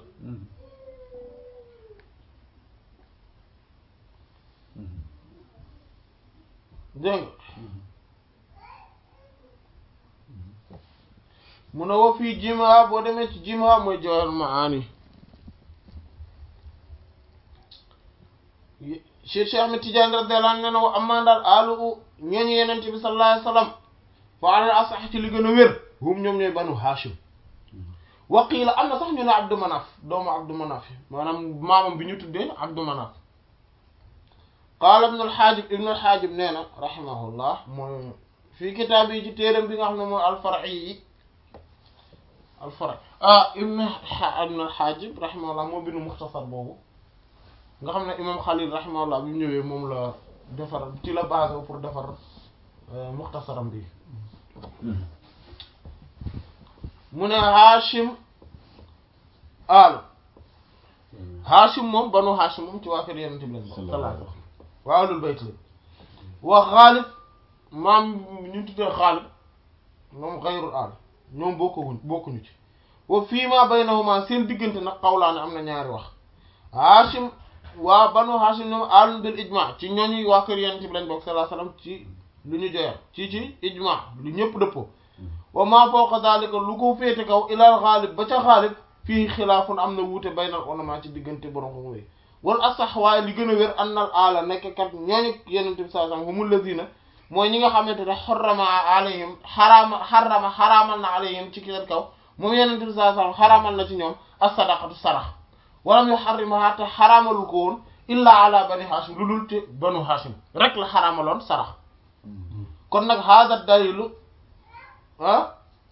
dégg nga mu ne wa fii jima boo demee ci jima mooy jawhar maani Cheikh Cheikh Ahmed Tidiane radiyallahu anhu nee na wa amma daal alu ñooñu yenente bi sallallahu alayhi wasallam fa ala asax ci li gën a wér hum ñoom ñooy banu Hashim waqiila am na sax ñu ne Abdu Manaf doomu Abdu Manaf maanaam maamam bi ñu tuddee Abdu Manaf qaala ibnu al-Haajib ibnu al-Haajib nee na rahimahullah mooy fii kitaab yi ci téeram bi nga xam ne mooy al-Far'i yi al-Far'i ah ibnu ibnu al-Haajib rahimahullah moo bindu muxtasar boobu nga xam ne imam Xalil rahimahullah bi mu ñëwee moom la defar ci la basé pour defar muxtasaram bi mu ne Hashim aalu Hashim moom banu Hashim moom ci waa kër Yonent bi lañ bokk sallallahu alayhi wa sallam waa ahlul bayt la wa Xaalib maam ñu tuddee Xaalib moom xayrul aal ñoom bokkuñ bokkuñu ci wa fii ma baynahuma seen diggante nag xawlaane am na ñaari wax Hashim waa banu Hashim ñoom aalun bil ijma ci ñooñu waa kër Yonent bi lañ bokk sallallahu alayhi wa sallam ci lu ñu joyal ci ci ijma lu ñëpp dëppoo wa ma fawqa daalika lu ko féete kaw ilal xaalib ba ca xaalib fii xilaafun am na wuute baynal ulama ci diggante borom xam wéy wal asax waaye li gën a wér annal aala nekk kat ñooñu Yonent bi sallallahu alayhi wa sallam humul lazina mooy ñi nga xamante ne xarama alayhim xaraama xarama xaraamal na alayhim ci seen kaw moom Yonent bi sallallahu alayhi wa sallam xaraamal na ci ñoom as-sadaqatu sarax walam yuharrimaha te xaraamalu ko woon illa ala bani hashim lu dul te banu hashim rek la xaraamaloon sarax kon nag hada dalilu ah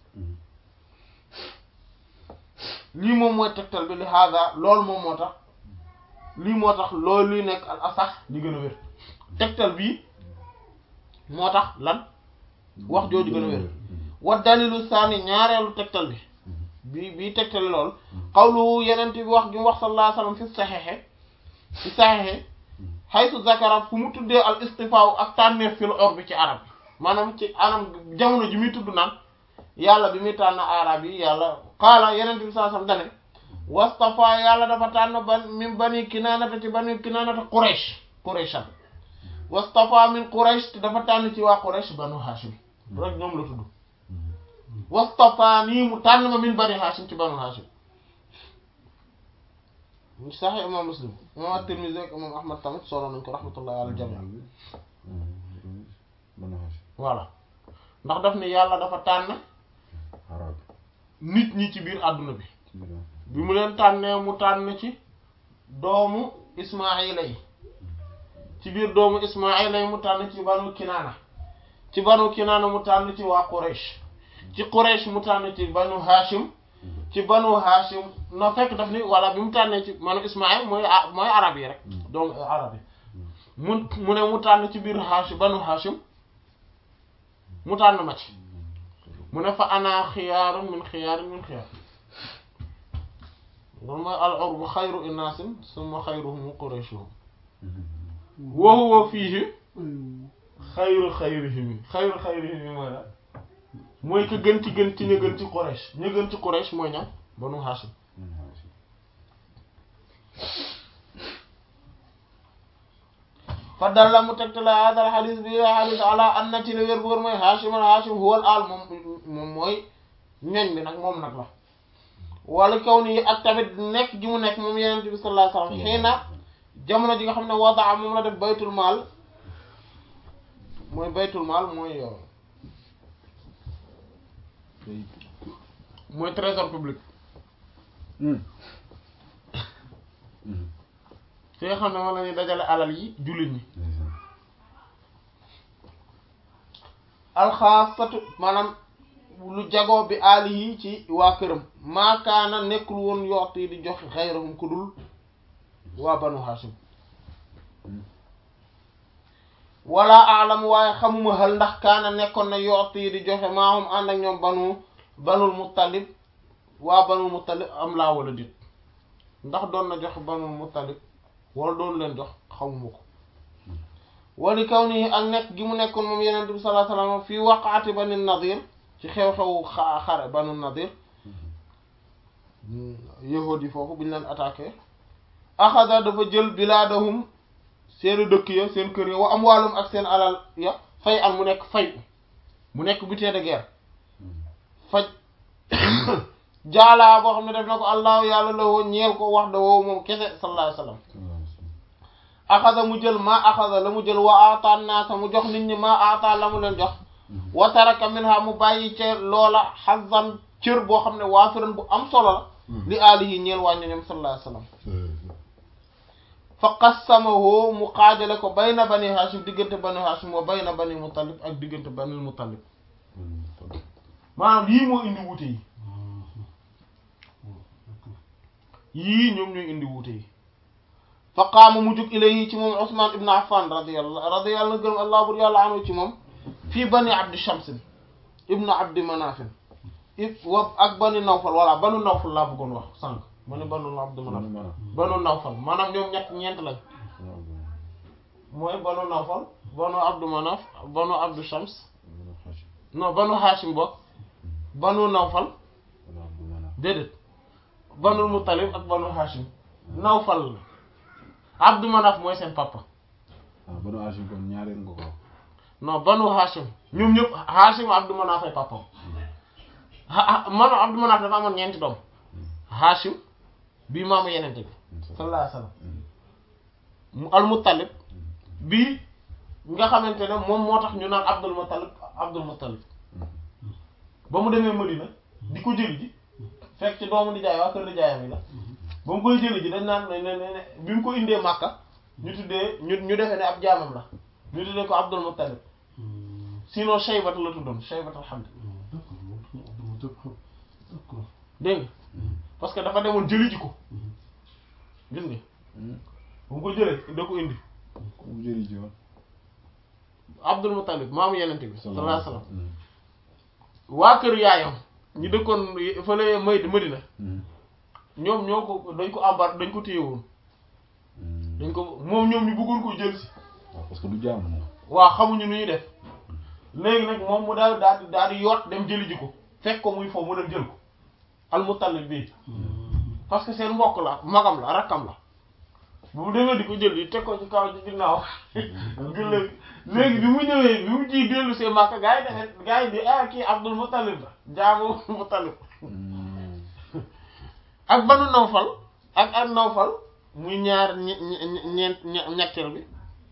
lii moom mooy tegtal bi li hada loolu moom moo tax lii moo tax loolu luy nekk al asax li gën a wér tegtal bii moo tax lan wax jooju gën a wér wa dalilu saani ñaareelu tegtal bi bi bii tegtal lool xawlu yenent bi wax gi mu wax sallallahu alayhi wasallam fi saxexe fi saxexe xaytu zakara fu mu tuddee al istifaaw ak tànneef fil or bi ci arab bi maanaam ci anam jamono ji muy tudd naan yàlla bi muy tànn arab yi yàlla qaala yenent bi sallallahu alayhi wasallam dane wastafa yàlla dafa tànn ban min bani kinaanata ci bani kinaanata quraish quraishan wastafa min quraish te dafa tànn ci waa quraish banu hashim rek ñoom la tudd wastafa nii mu tànn ma min bani hashim ci banu hashim sax imam muslim imam at-tirmidhi ak imam ahmad tamit solo nañ ko rahmatullahi ala jami voilà ndax daf ne yàlla dafa tànn nit ñi ci biir àdduna bi bi mu leen tànnee mu tànn ci doomu ismaila yi ci biir doomu ismaila yi mu tànn ci banu kinaana ci banu kinaana mu tànn ci waa quraish ci quraish mu tànn ci banu hashim ci banu hashim no fekk daf ni walla bi mu tànnee ci manu ismail mooy mooy arab yi rek doomu arab yi mu mu ne mu tànn ci biir hashim banu hashim mu tànn ma ci mu ne fa ana xiyaarun min xiyaarin min xiyaar loolu mooy al urbu xayru inaasin summa xayruhum qurayshuhum wa huwa fiihi xayru xayrihim xayru xayrihim mooy la mooy ka gën ci gën ci ña gën ci Quraysh ña gën ci Quraysh mooy ñam banu Hashim fa dalla mu tegtale hadal xadis bi xadis ala an na ci la wér bu wér mooy Hashim al Hashim huwal al moom moom mooy ñoñ bi nag moom nag la wala kaw nii ak tamit nekk gi mu nekk moom yeneen bi sallallahu alayhi wasallam xëy na jamono ji nga xam ne wadaa moom la def baytul maal mooy baytul maal mooy mooy trésor public fi nga xam ne moom la ñuy dajale alal yi jullit ñi alxaasatu maanaam lu jagoo bi aali yi ci waa këram maakaana nekkul woon yoot yi di joxe xayrahum ku dul waa banu hashim wala alam waaye xamuma xel ndax kaana nekkoon na yoot yi di joxe maahum ànd ak ñoom banu banul muttalib waa banul muttalib am laa wala dit ndax doon na joxe banul muttalib wala doon leen jox xamuma ko wali kaw nii ak nekk gi mu nekkoon moom yeneen bi sallallahu alayhi wasallam fii waqaati bani nadir ci xew-xewu xa xare banu nadir yahuud yi foofu bu ñu leen attaqué axada dafa jël bilaadahum seeni dëkk ya seen kër ya wa amwaalum ak seen alal ya fay an mu nekk fay mu nekk butin de guerre faj jaalaa boo xam ne def na ko allahu yàlla la woo ñeel ko wax da woowu moom kese sallallahu alayhi wasallam axada mu jël maa axada la mu jël wa aata naasa mu jox nit ñi maa aata la mu leen jox wa taraka minha mu bàyyi ca loola xazan cër boo xam ne waafiran bu am solo la li aalihi ñeel wàñño ñoom sallallahu alayhi wasallam fa qassamahu mu xaajale ko bayna bani hashim diggante bani hashim wa bayna bani muttalib ak diggante bani muttalib maanaam yii moo indi wuute yi yii ñoom ñooy indi wuute yi fa qaama mu jug ilayhi ci moom Usman ibn Affan radiyallahu radiyallahu gërëm allah bur yàlla anhu ci moom fii bani abdi shamsin ibn abdi manafin if wa ak banu nawfal voilà banu nawfal laa bëggoon wax sànq ma ne banu abdu manaf banu nawfal maanaam ñoom ñett ñeent lañ mooy banu nawfal banu abdu manaf banu abdu shams non banu hashim bokk banu nawfal déedéet banul muttalib ak banu hashim nawfal la abdu manaf mooy seen papa ah banu hashim kon ñaareel nga ko non banu hashim ñoom ñëpp hashim abdu manaf ay papam maanaam abdu manaf dafa amoon ñeenti doom hashim bii maamu yenente bi sallallahu alayhi wasallam mu al muttalib bii nga xamante ne moom moo tax ñu naan abdul muttalib abdul muttalib ba mu demee Madina di ko jëli ji fekk ci doomu nijaay waa kër nijaayam yi la ba mu koy jëli ji dañ naan ne ne ne bi mu ko indee Makka ñu tuddee ñu ñu defee ne ab jaamam la ñu tuddee ko abdul muttalib sinon Shaybat la tuddoon Shaybat alhamd dégg nga parce que dafa demoon jëli ji ko gis nga bu mu ko jëlee da ko indi ku mu jëli ji woon Abdul Muttalib maamu yenente bi sallallahu alayhi wasallam waa kër yaayam ñu dëkkoon fële may Madina ñoom ñoo ko dañ ko embar dañ ko téye woon dañ ko moom ñoom ñu bëggoon ko jël si waaw parce que du jaam moom waa xamuñu nu ñuy def léegi nag moom mu daal daal di daal di yoot dem jëli ji ko fekk ko muy foofu mu dem jël ko al Muttalib bii parce que seen mbokk la magam la rakkam la bu mu demee di ko jël di teg ko ci kaw ci ginnaaw léegi léegi bi mu ñëwee bi mu ciy dellu see Makka gaa yi defe gaa yi di ah kii Abdul Muttalib la jaamu Muttalib ak banu Nawfal ak ak Nawfal muy ñaar ñe- ñe- ñeent ñe- ñetteel bi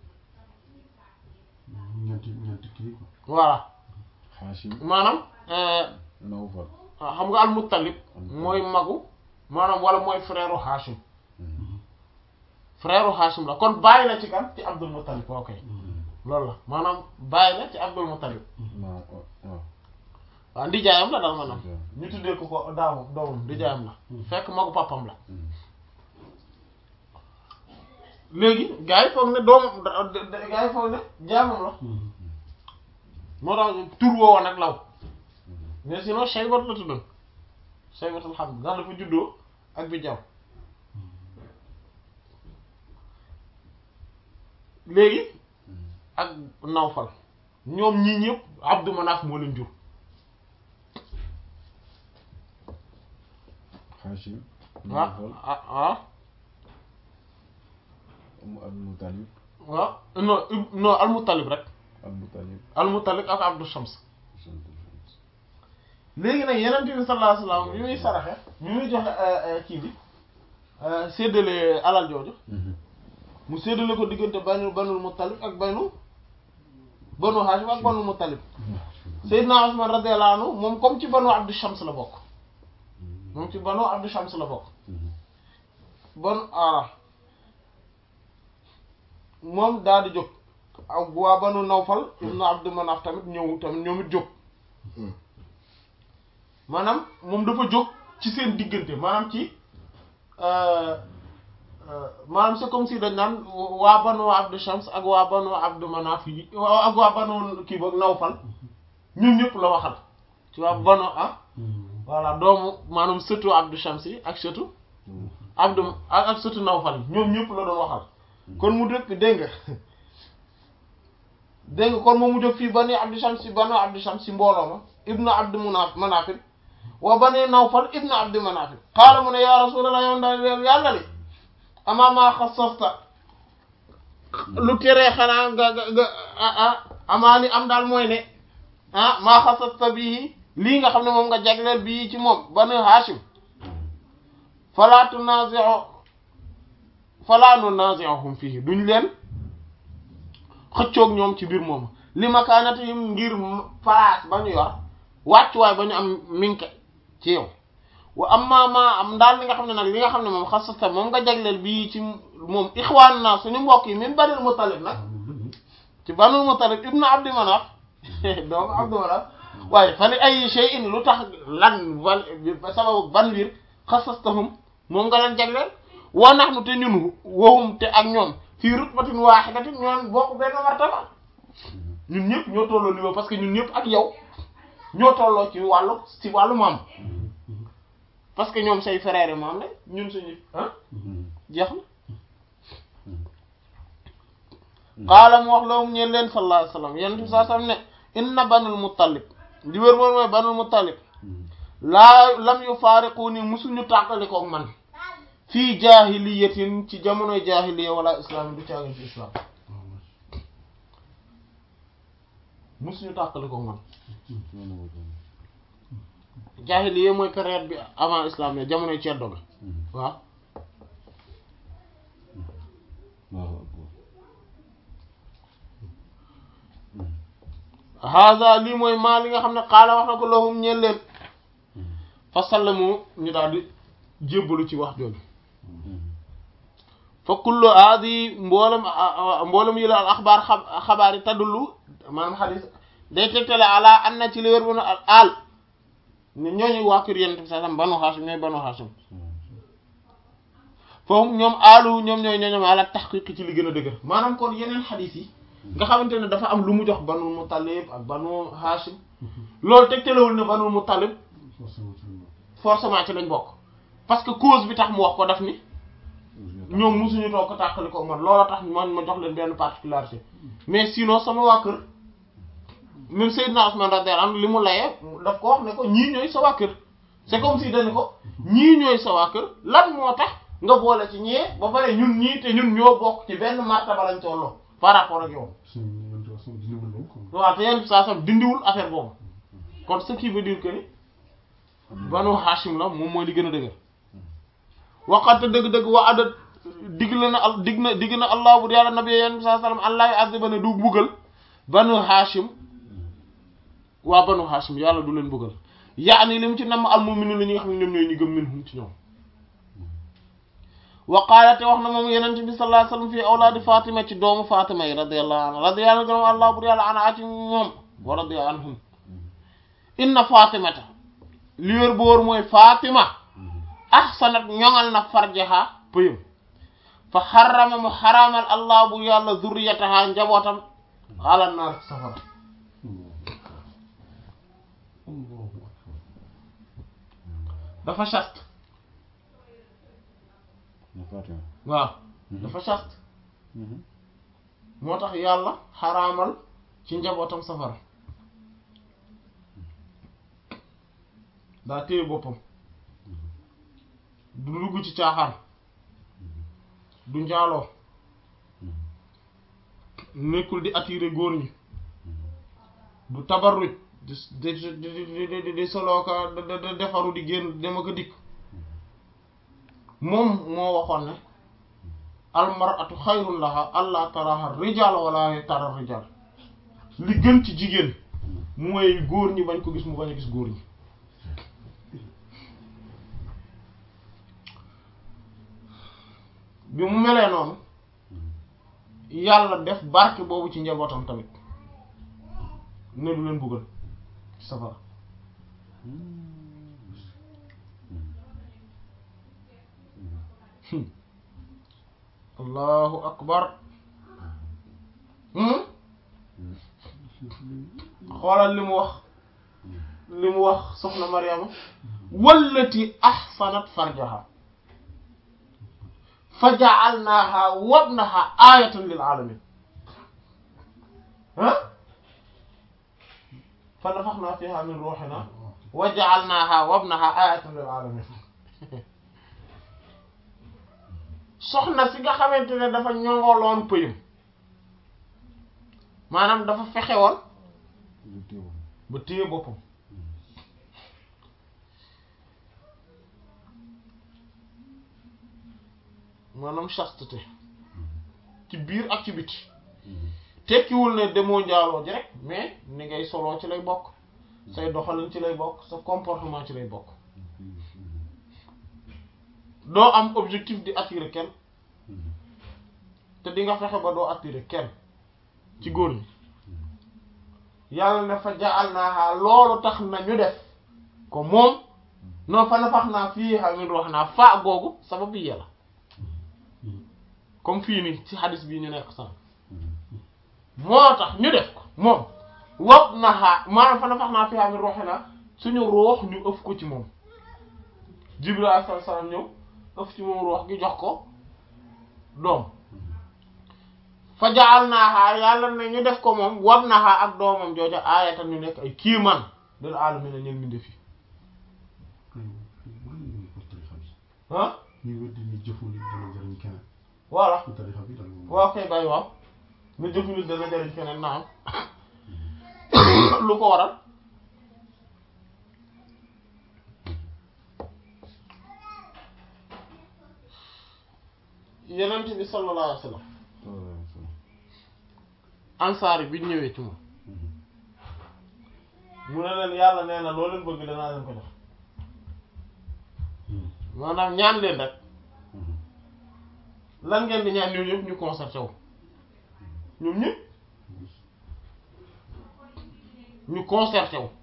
ñeenti ñeenti kii quoi. voilà Hashim maanaam euh, Nawfal xam nga al Muttalib mooy magu maanaam wala mooy frère u Hashim frère u Hashim la kon bàyyi la ci kan ci Abdul Muttalib ok loolu la maanaam bàyyi la ci Abdul Muttalib waaw waaw waaw ndijaayam la daal maanaam Ndijaayam. ñu tuddee ko ko daamu doomam ndijaayam la fekk magu papam la léegi gars yi foog ne doomam da- da- da- gars yi foog ne jaamam la moo tax tur woowa nag law mais sinon Shaybat la tuddoon Shaybat alhamd ndax dafa juddoo ak bi jaw léegi ak Nawfal ñoom ñii ñëpp Abdu Manaf moo leen jur Hashim waaw Nawfal ah ah mu Abdul Muttalib waaw non ib- non Al-Muttalib rek Al Muttalib Al-Muttalib ak Abdu Shams léegi nag Yonent bi sallallahu alayhi wasallam bi muy saraxe bi muy joxe kii bi séddale alal jooju mu séddale ko diggante banu banul Muttalib ak banu banu Hashim ak banul Muttalib Seydina Usman radiyallahu anhu moom comme ci banu Abdu Shams la bokk moom ci banu Abdu Shams la bokk bon ara moom daal di jóg ak waa banu Nawfal ibnu Abdu Manaf tamit ñëw tamit ñoom it jóg maanaam moom dafa jóg ci seen diggante maanaam ci euh, euh, maanaam c'est comme si dañ naan waa banu Abdu Shams ak waa banu Abdu Manaf yi waa- ak waa banu kii boog Nawfal ñun ñëpp la waxal ci waa banu ah voilà doomu maanaam sëtu Abdu Shams yi ak sëtu Abdu ak ak sëtu Nawfal yi ñoom ñëpp la doon waxal kon mu dëkk dégg nga dégg nga kon moom mu jóg fii bani Abdu Shams si banu Abdu Shams si mbooloo ma ibnu Abdu Munaf Manafil wa bani Nawfal ibnu Abdu Manafil qaala mu ne yaa Rasulallah yow ndax yàlla li amaa maa xasasta lu teree xanaa nga nga nga ah ah amaa li am daal mooy ne ah maa xasasta bii lii nga xam ne moom nga jagleel bii ci moom banu Hashim falaa tunazi'u falaa nunazi'uhum fihi duñ leen xëccoog ñoom ci biir moom li makaanatihim ngir place ba ñu yor wàccuwaay ba ñu am minke ci yow wa amma ma am daal li nga xam ne nag li nga xam ne moom xasasta moom nga jagleel bii ci moom ixwaan naa suñu mbokk yi min banil Muttalib nag ci banul Muttalib ibnu Abdi Manaf doomu Abdi Manaf waaye fa li ay shay'in lu tax lan val sababu ban wir xasastahum moom nga leen jagleel wa nahnu te ñun waxum te ak ñoom fii rutbatin waahidatin ñoon bokk benn martaba ñun ñëpp ñoo tolloo niveau parce que ñun ñëpp ak yow ñoo tolloo ci wàllu ci wàllu maam parce que ñoom say frère yi maam la ñun suñu ah jeex na qaala mu wax loolu ñeen leen sallallahu alayhi wasallam yonent bi sallallahu alayhi wasallam ne inna banul muttalib li wér moom mooy banul muttalib laa lam yu faariqu ni musuñu tàqalikook man fii jaahiliyatin ci jamonoy jaahiliya wala islam du caagin ci islam musuñu tàqalikook man jaahiliya mooy période bi avant islam ne jamonoy ceddo ga waaw haza lii mooy maa li nga xam ne xaala wax na ko lahum ñeel leen fa sallamu ñu daal di jébbalu ci wax jooju fa kullu aadi mboolem mboolem yi la al axbaar xabaar yi taddulu maanaam xadis day tegtale ala an na ci li wér bu al aal ne ñooñu waa kër yonent bi sallam banu Haashim ñooy banu Haashim foofu ñoom aalu ñoom ñooy ñooñom ala taxqiq ci li gën a dëgër maanaam kon yeneen xadis yi nga xamante ne dafa am lu mu jox banul Muttalib ak banu Haashim loolu tegtalewul ne banul Muttalib forcément ci lañ bokk parce que cause bi tax mu wax ko daf ni ñoom musuñu toog ko tàqali ko man loola tax man ma jox leen benn particularité mais sinon sama waa kër même Seydina Ousmane radiyallahu anhu li mu layee daf ko wax ne ko ñii ñooy sa waa kër c'est comme si dañu ko ñii ñooy sa waa kër lan moo tax nga boole ci ñee ba pare ñun ñii te ñun ñoo bokk ci benn martaba lañ tolloo par rapport ak yow waaw te yenn saa sam dindiwul affaire boobu kon ce qui veut dire que ni banu Hashim la moom mooy li gën a dëgër waxate dëgg-dëgg waa adat digg la na al digg na digg na allah bu yàlla nabi yenn saa sallam allah yu azziba ne du buggal banu Hashim waa banu Hashim yàlla du leen buggal yaani li mu ci namm al mu'minu la ñi nga xam ne ñoom ñooy ñi gëm minhum ci ñoom wa qaala te wax na moom yenente bi sallallahu alayhi wasallam fii awlaadi fatima ci doomu fatima yi radiyallahu anha radiyallahu anhu allah bur yàlla ana ci moom wa radiya anhum inna fatimata li wér boor mooy fatima ahsanat ñoŋal na farjaha pëyam fa xarama mu xaraamal allah bu yàlla zurriyataha njabootam ala naar safara dafa chaste waaw dafa chaste moo tax yàlla xaraamal ci njabootam safara daa téye boppam du dugg ci caaxaan du njaaloo nekkul di attirer góor ñi du tabarruj di di di di soloo ka defaru di génn dem ak a dikk moom moo waxoon ne almaratu xayrun laha allah taraha rijal wala tara rijal li gën ci jigéen mooy góor ñi bañ ko gis mu bañ a gis góor ñi bi mu melee noonu yàlla def barke boobu ci njabootam tamit ne du leen buggal ci safara allahu akbar xoolal li mu wax li mu wax soxna Maryama wallati ahsanat farjaha fa ja'alnaha wabnaha ayatan lil alamin ah fa nafakhna fiha min ruhina wa ja'alnaha wabnaha ayatan lil alamin soxna si nga xamante ne dafa ñongoloon pëyam maanaam dafa fexe woon ba téye boppam maanaam chasteté ci biir ak ci biti tekkiwul ne demoo njaaloo ji rek mais ni ngay soloo ci lay bokk say doxalin ci lay bokk sa comportement ci lay bokk doo am objectif di attirer kenn te di nga fexe ba doo attirer kenn ci góor ñi yàlla ne fa jaal naaxaa loolu tax na ñu def ko moom non fa nafax naa fii xamin wax naa fa googu sabab yi yàlla comme fii nii ci xadis bii ñu nekk sax moo tax ñu def ko moom wob na xaa maanaam fa nafax naa fiha min ruuhinaa suñu ruux ñu ëf ko ci moom Jibril alayhi salaam ñëw ëf ci moom ruux gi jox ko doom fa jaal naaxaa yàlla ne ñu def ko moom wob naxaa ak doomam jooja aayatan ñu nekk ay kiiman dal aalamiina ñeen mi ndefi ah ñuy wér di ñu jëfu nit dana jëriñ keneen voilà ci tarixa bi daal moom waaw kay bàyyi waaw na jëfu nit dana jëriñ keneen na am lu ko waral yenent bi sallallahu alayhi wa sallam ansaar yi bi ñu ñëwee ci moom mu ne leen yàlla nee na loo leen bëgg danaa leen ko jox maanaam ñaan leen rek lan ngeen di ñaan ñoom ñëpp ñu concerté wu ñoom ñëpp ñu concerté wu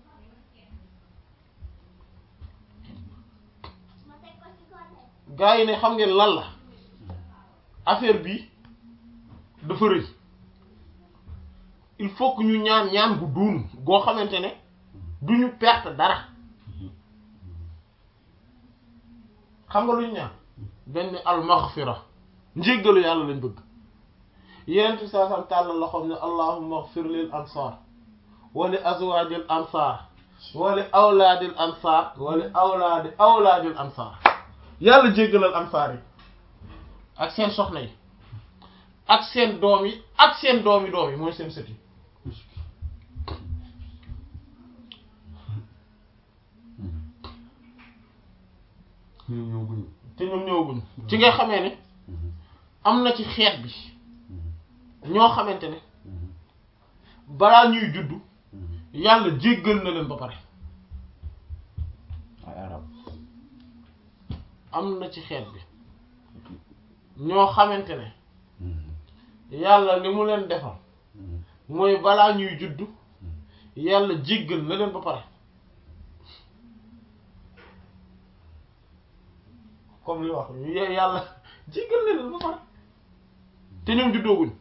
gaa yi ne xam ngeen lan la affaire bi dafa rëy il faut que ñu ñaan ñaan gu duunu goo xamante ne du ñu perte dara xam nga lu ñu ñaan benn almaghfira njéggalu yàlla lañ bëgg yenent bi saa sam tàllal loxoom ne allahumma ighfir lil ansar wa li azwajil ansar wa li awlaadil ansar wa li awlaadi awlaadil ansar yàlla jéggalal ansar yi ak seen soxna yi ak seen doom yi ak seen doomi doom yi mooy seen sët yi ñoom ñoo guñu te ñoom ñëwaguñ ci nga xamee ne am na ci xeet bi ñoo xamante ne balaa ñuy juddu yàlla jéggal na leen ba pare ay arab am na ci xeet bi ñoo xamante ne yàlla li mu leen defal mooy balaa ñuy juddu yàlla jéggal na leen ba pare comme li wax y- yàlla jéggal na leen ba pare te ñoom juddooguñ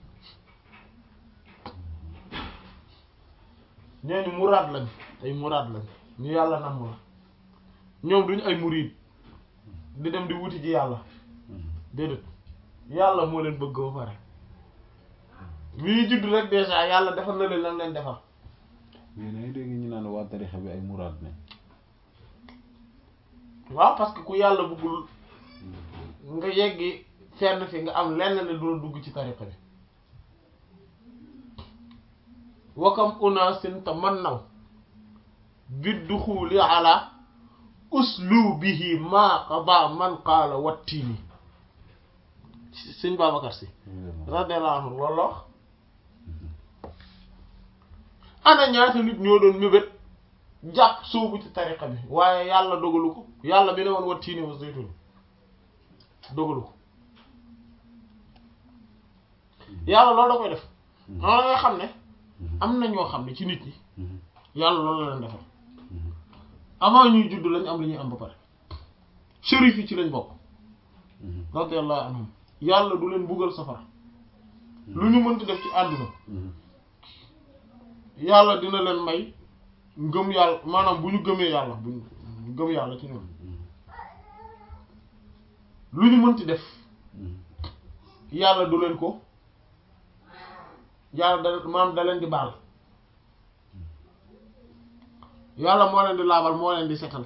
ñooñu muraad lañ ay muraad lañ ñu yàlla namm la ñoom duñu ay muriid di dem di wuti ji yàlla déedéet yàlla moo leen bëgg ba pare bi ñuy judd rek déjà yàlla defal na leen lam leen defal mais dangay dégg ñu naan waa tarixa bi ay muraad ne waaw parce que ku yàlla bëggul nga yeggi fenn fi nga am lenn ne du la dugg ci tariqa bi wakam unaasin tamannaw bidduxuli ala uslubihi ma qada man qaala wattiini sëñ Babacar Si radiyallahu anhu walla wax ana ñaata nit ñoo doon mébét jàpp soobu ci tariqa bi waaye yàlla dogalu ko yàlla bi ne woon wattiini wa zaytun dogalu ko yàlla loolu da koy def xam nga xam ne am na ñoo xam ne ci nit ñi yàlla loolu la leen defal avant ñuy judd lañ am li ñuy am ba pare shérif yi ci lañ bokk radiyallahu anhum yàlla du leen buggal safara lu ñu mënti def ci àdduna yàlla dina leen may ngëm yàlla maanaam bu ñu gëmee yàlla bu ñu gëm yàlla ci ñoom lu ñu mënti def yàlla du leen ko yàlla da maanaam da leen di baal yàlla moo leen di laabal moo leen di setal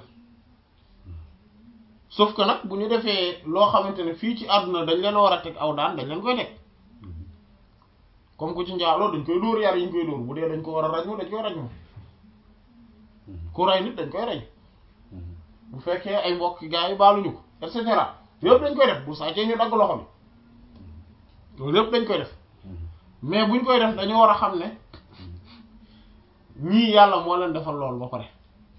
sauf que nag bu ñu defee loo xamante ne fii ci àdduna dañ leen war a teg aw daan dañ leen koy teg comme ku ci njaaloo dañ koy dóor yar yi ñu koy dóor bu dee dañ ko war a ràññoo dañ koy ràññoo ku rey nit dañ koy rey bu fekkee ay mbokk gaa yi baaluñu ko et cetera yëpp dañ koy def bu sàccee ñu dagg loxo bi loolu yëpp dañ koy def mais buñ koy def dañu war a xam ne ñii yàlla moo leen defal loolu ba pare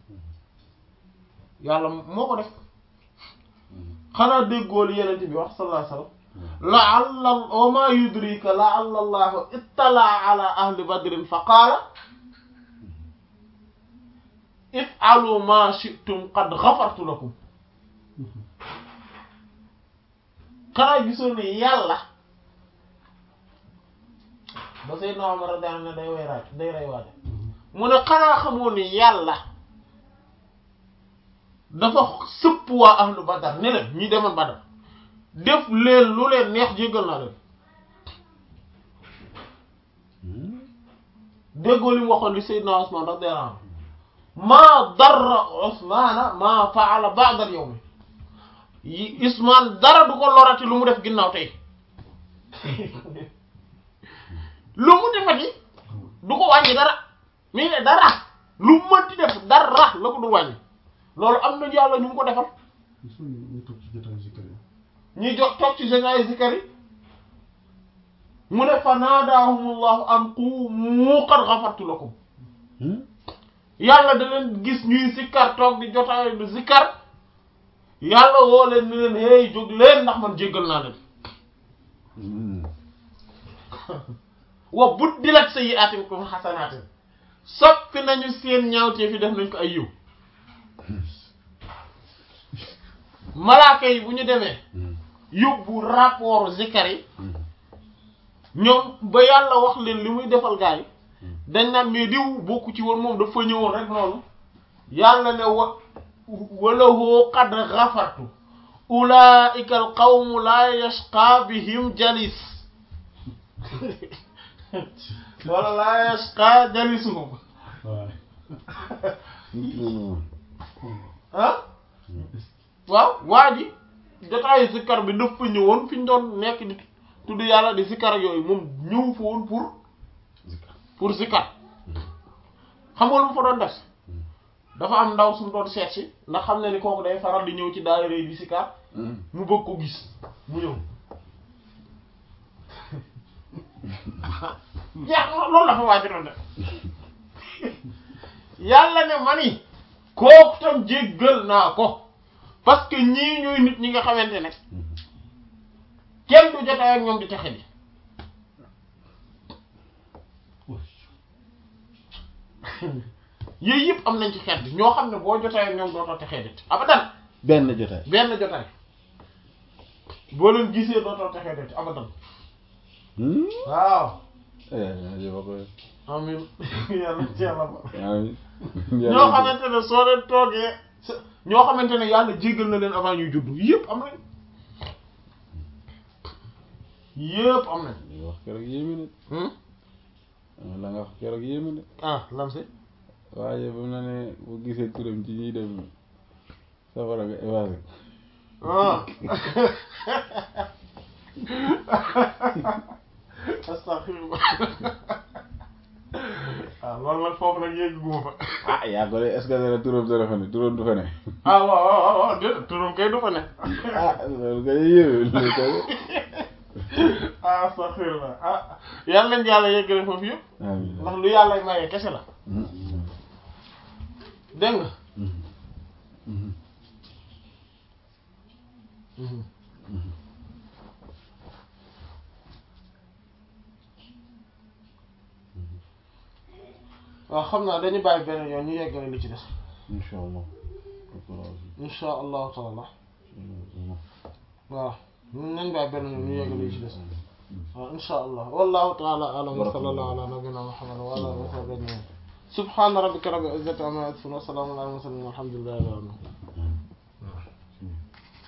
yàlla moo ko def xanaa déggoo li yenent bi wax sallallahu alayhi wasallam la'alla wa ma yudrika la'alla allahu ittala'a ala ahli badrin fa qaala if'alu ma shi'tum qad ghafartu lakum xanaa gisoo ne yàlla ba Seydina Omar radiyallahu anhu day way raaj day rey waaja mu ne xanaa xamoo ni yàlla dafa sëpp waa ahlu badar ne leen ñi demoon badar def leen lu leen neex jéggal naa leen déggoo li mu waxoon li Seydina Usmaan radiyallahu anhu maa darra Usmaana maa faala ba'da al-yawm yi Usmaan dara du ko lorati lu mu def ginnaaw tey lu mu defati du ko wàññi dara mii ne dara lu mu mënti def dara la ko du wàññi loolu am na yàlla ñu mu ko defal Gis nga ñu toog ci jotaay zikar yi. ñuy jox toog ci général zikar yi mu ne fa naadaahumullahu an qumu qad ghafartu lakum yàlla da leen gis ñuy zikkar toog di jotaay di zikkar yàlla woo leen ni leen hey jóg leen ndax man jéggal naa leen wa buddilat sayyi'aatikum hasanaatin soppi nañu seen ñaawtee fi def nañ ko ay yiw malaaka yi bu ñu demee yóbbu rapport zikar yi ñoom ba yàlla wax leen li muy defal gaa yi dañ naan mais diw bokku ci woon moom dafa ñëwoon rek noonu yàlla ne wa walahu qad ghafartu ulaika al qawmu la yashqa bihim jalis wala la yashqa jalisuhum waaw. ah waaw waa ji jotaayu zikkar bi dafa ñëwoon fi ñu doon nekk di tudd yàlla di zikkar ak yooyu moom ñëw fa woon pour pour zikkar xam nga lu mu fa doon def dafa am ndaw sumu doon seet si ndax xam ne ni kooku day faral di ñëw ci daayira yi di zikkar mu bëgg ko gis mu ñëw yaa loolu la fa waa ji doon def yàlla ne ma ni kooku tam jéggal naa ko parce que ñii ñooy nit ñi nga xamante ne kenn du jotaay ak ñoom di texe di yooyu yëpp am nañ ci xeet bi ñoo xam ne boo jotaay ak ñoom dootoo texee dit abadan benn jotaay benn jotaay boo leen gisee dootoo texee dit abadan waaw amin yàlla ci yàlla ba ñoo xamante ne soo leen toogee sa- ñoo xamante ne yàlla jéggal na leen avant ñuy juddu yëpp am nañ yëpp am nañ li nga wax keroog yéeme hmm na la nga wax keroog yéeme na ah lam si waaye ba mu la ne bu gisee turam ci ñuy dem safara nga évasé ah astaghfirullah ah loolu nag foofu nag yegg guma fa ah yaa ko de est-ce que dana turam dana fa ne turam du fa ne ah waaw waaw waaw waaw déedéet turam kay du fa ne ah loolu kay yéeme loolu kay ah astaghfirullah ah yàlla nañ yàlla yeggale foofu yëpp amiin ndax lu yàlla maye kese la dégg nga waaw xam naa dañu bàyyi beneen yoon ñu yeggale li ci des incha allah insha allahu taala waaw nañ bàyyi beneen yoon ñu yeggale li ci des waaw insha allah wallahu taala alam wa sallallahu ala nabina muhammad wa ala alihi wa sahbihi ajmain subhana rabbika rabbil izzati amma yasifun wa salamun ala al mursalin walhamdulillahi rabbil alamin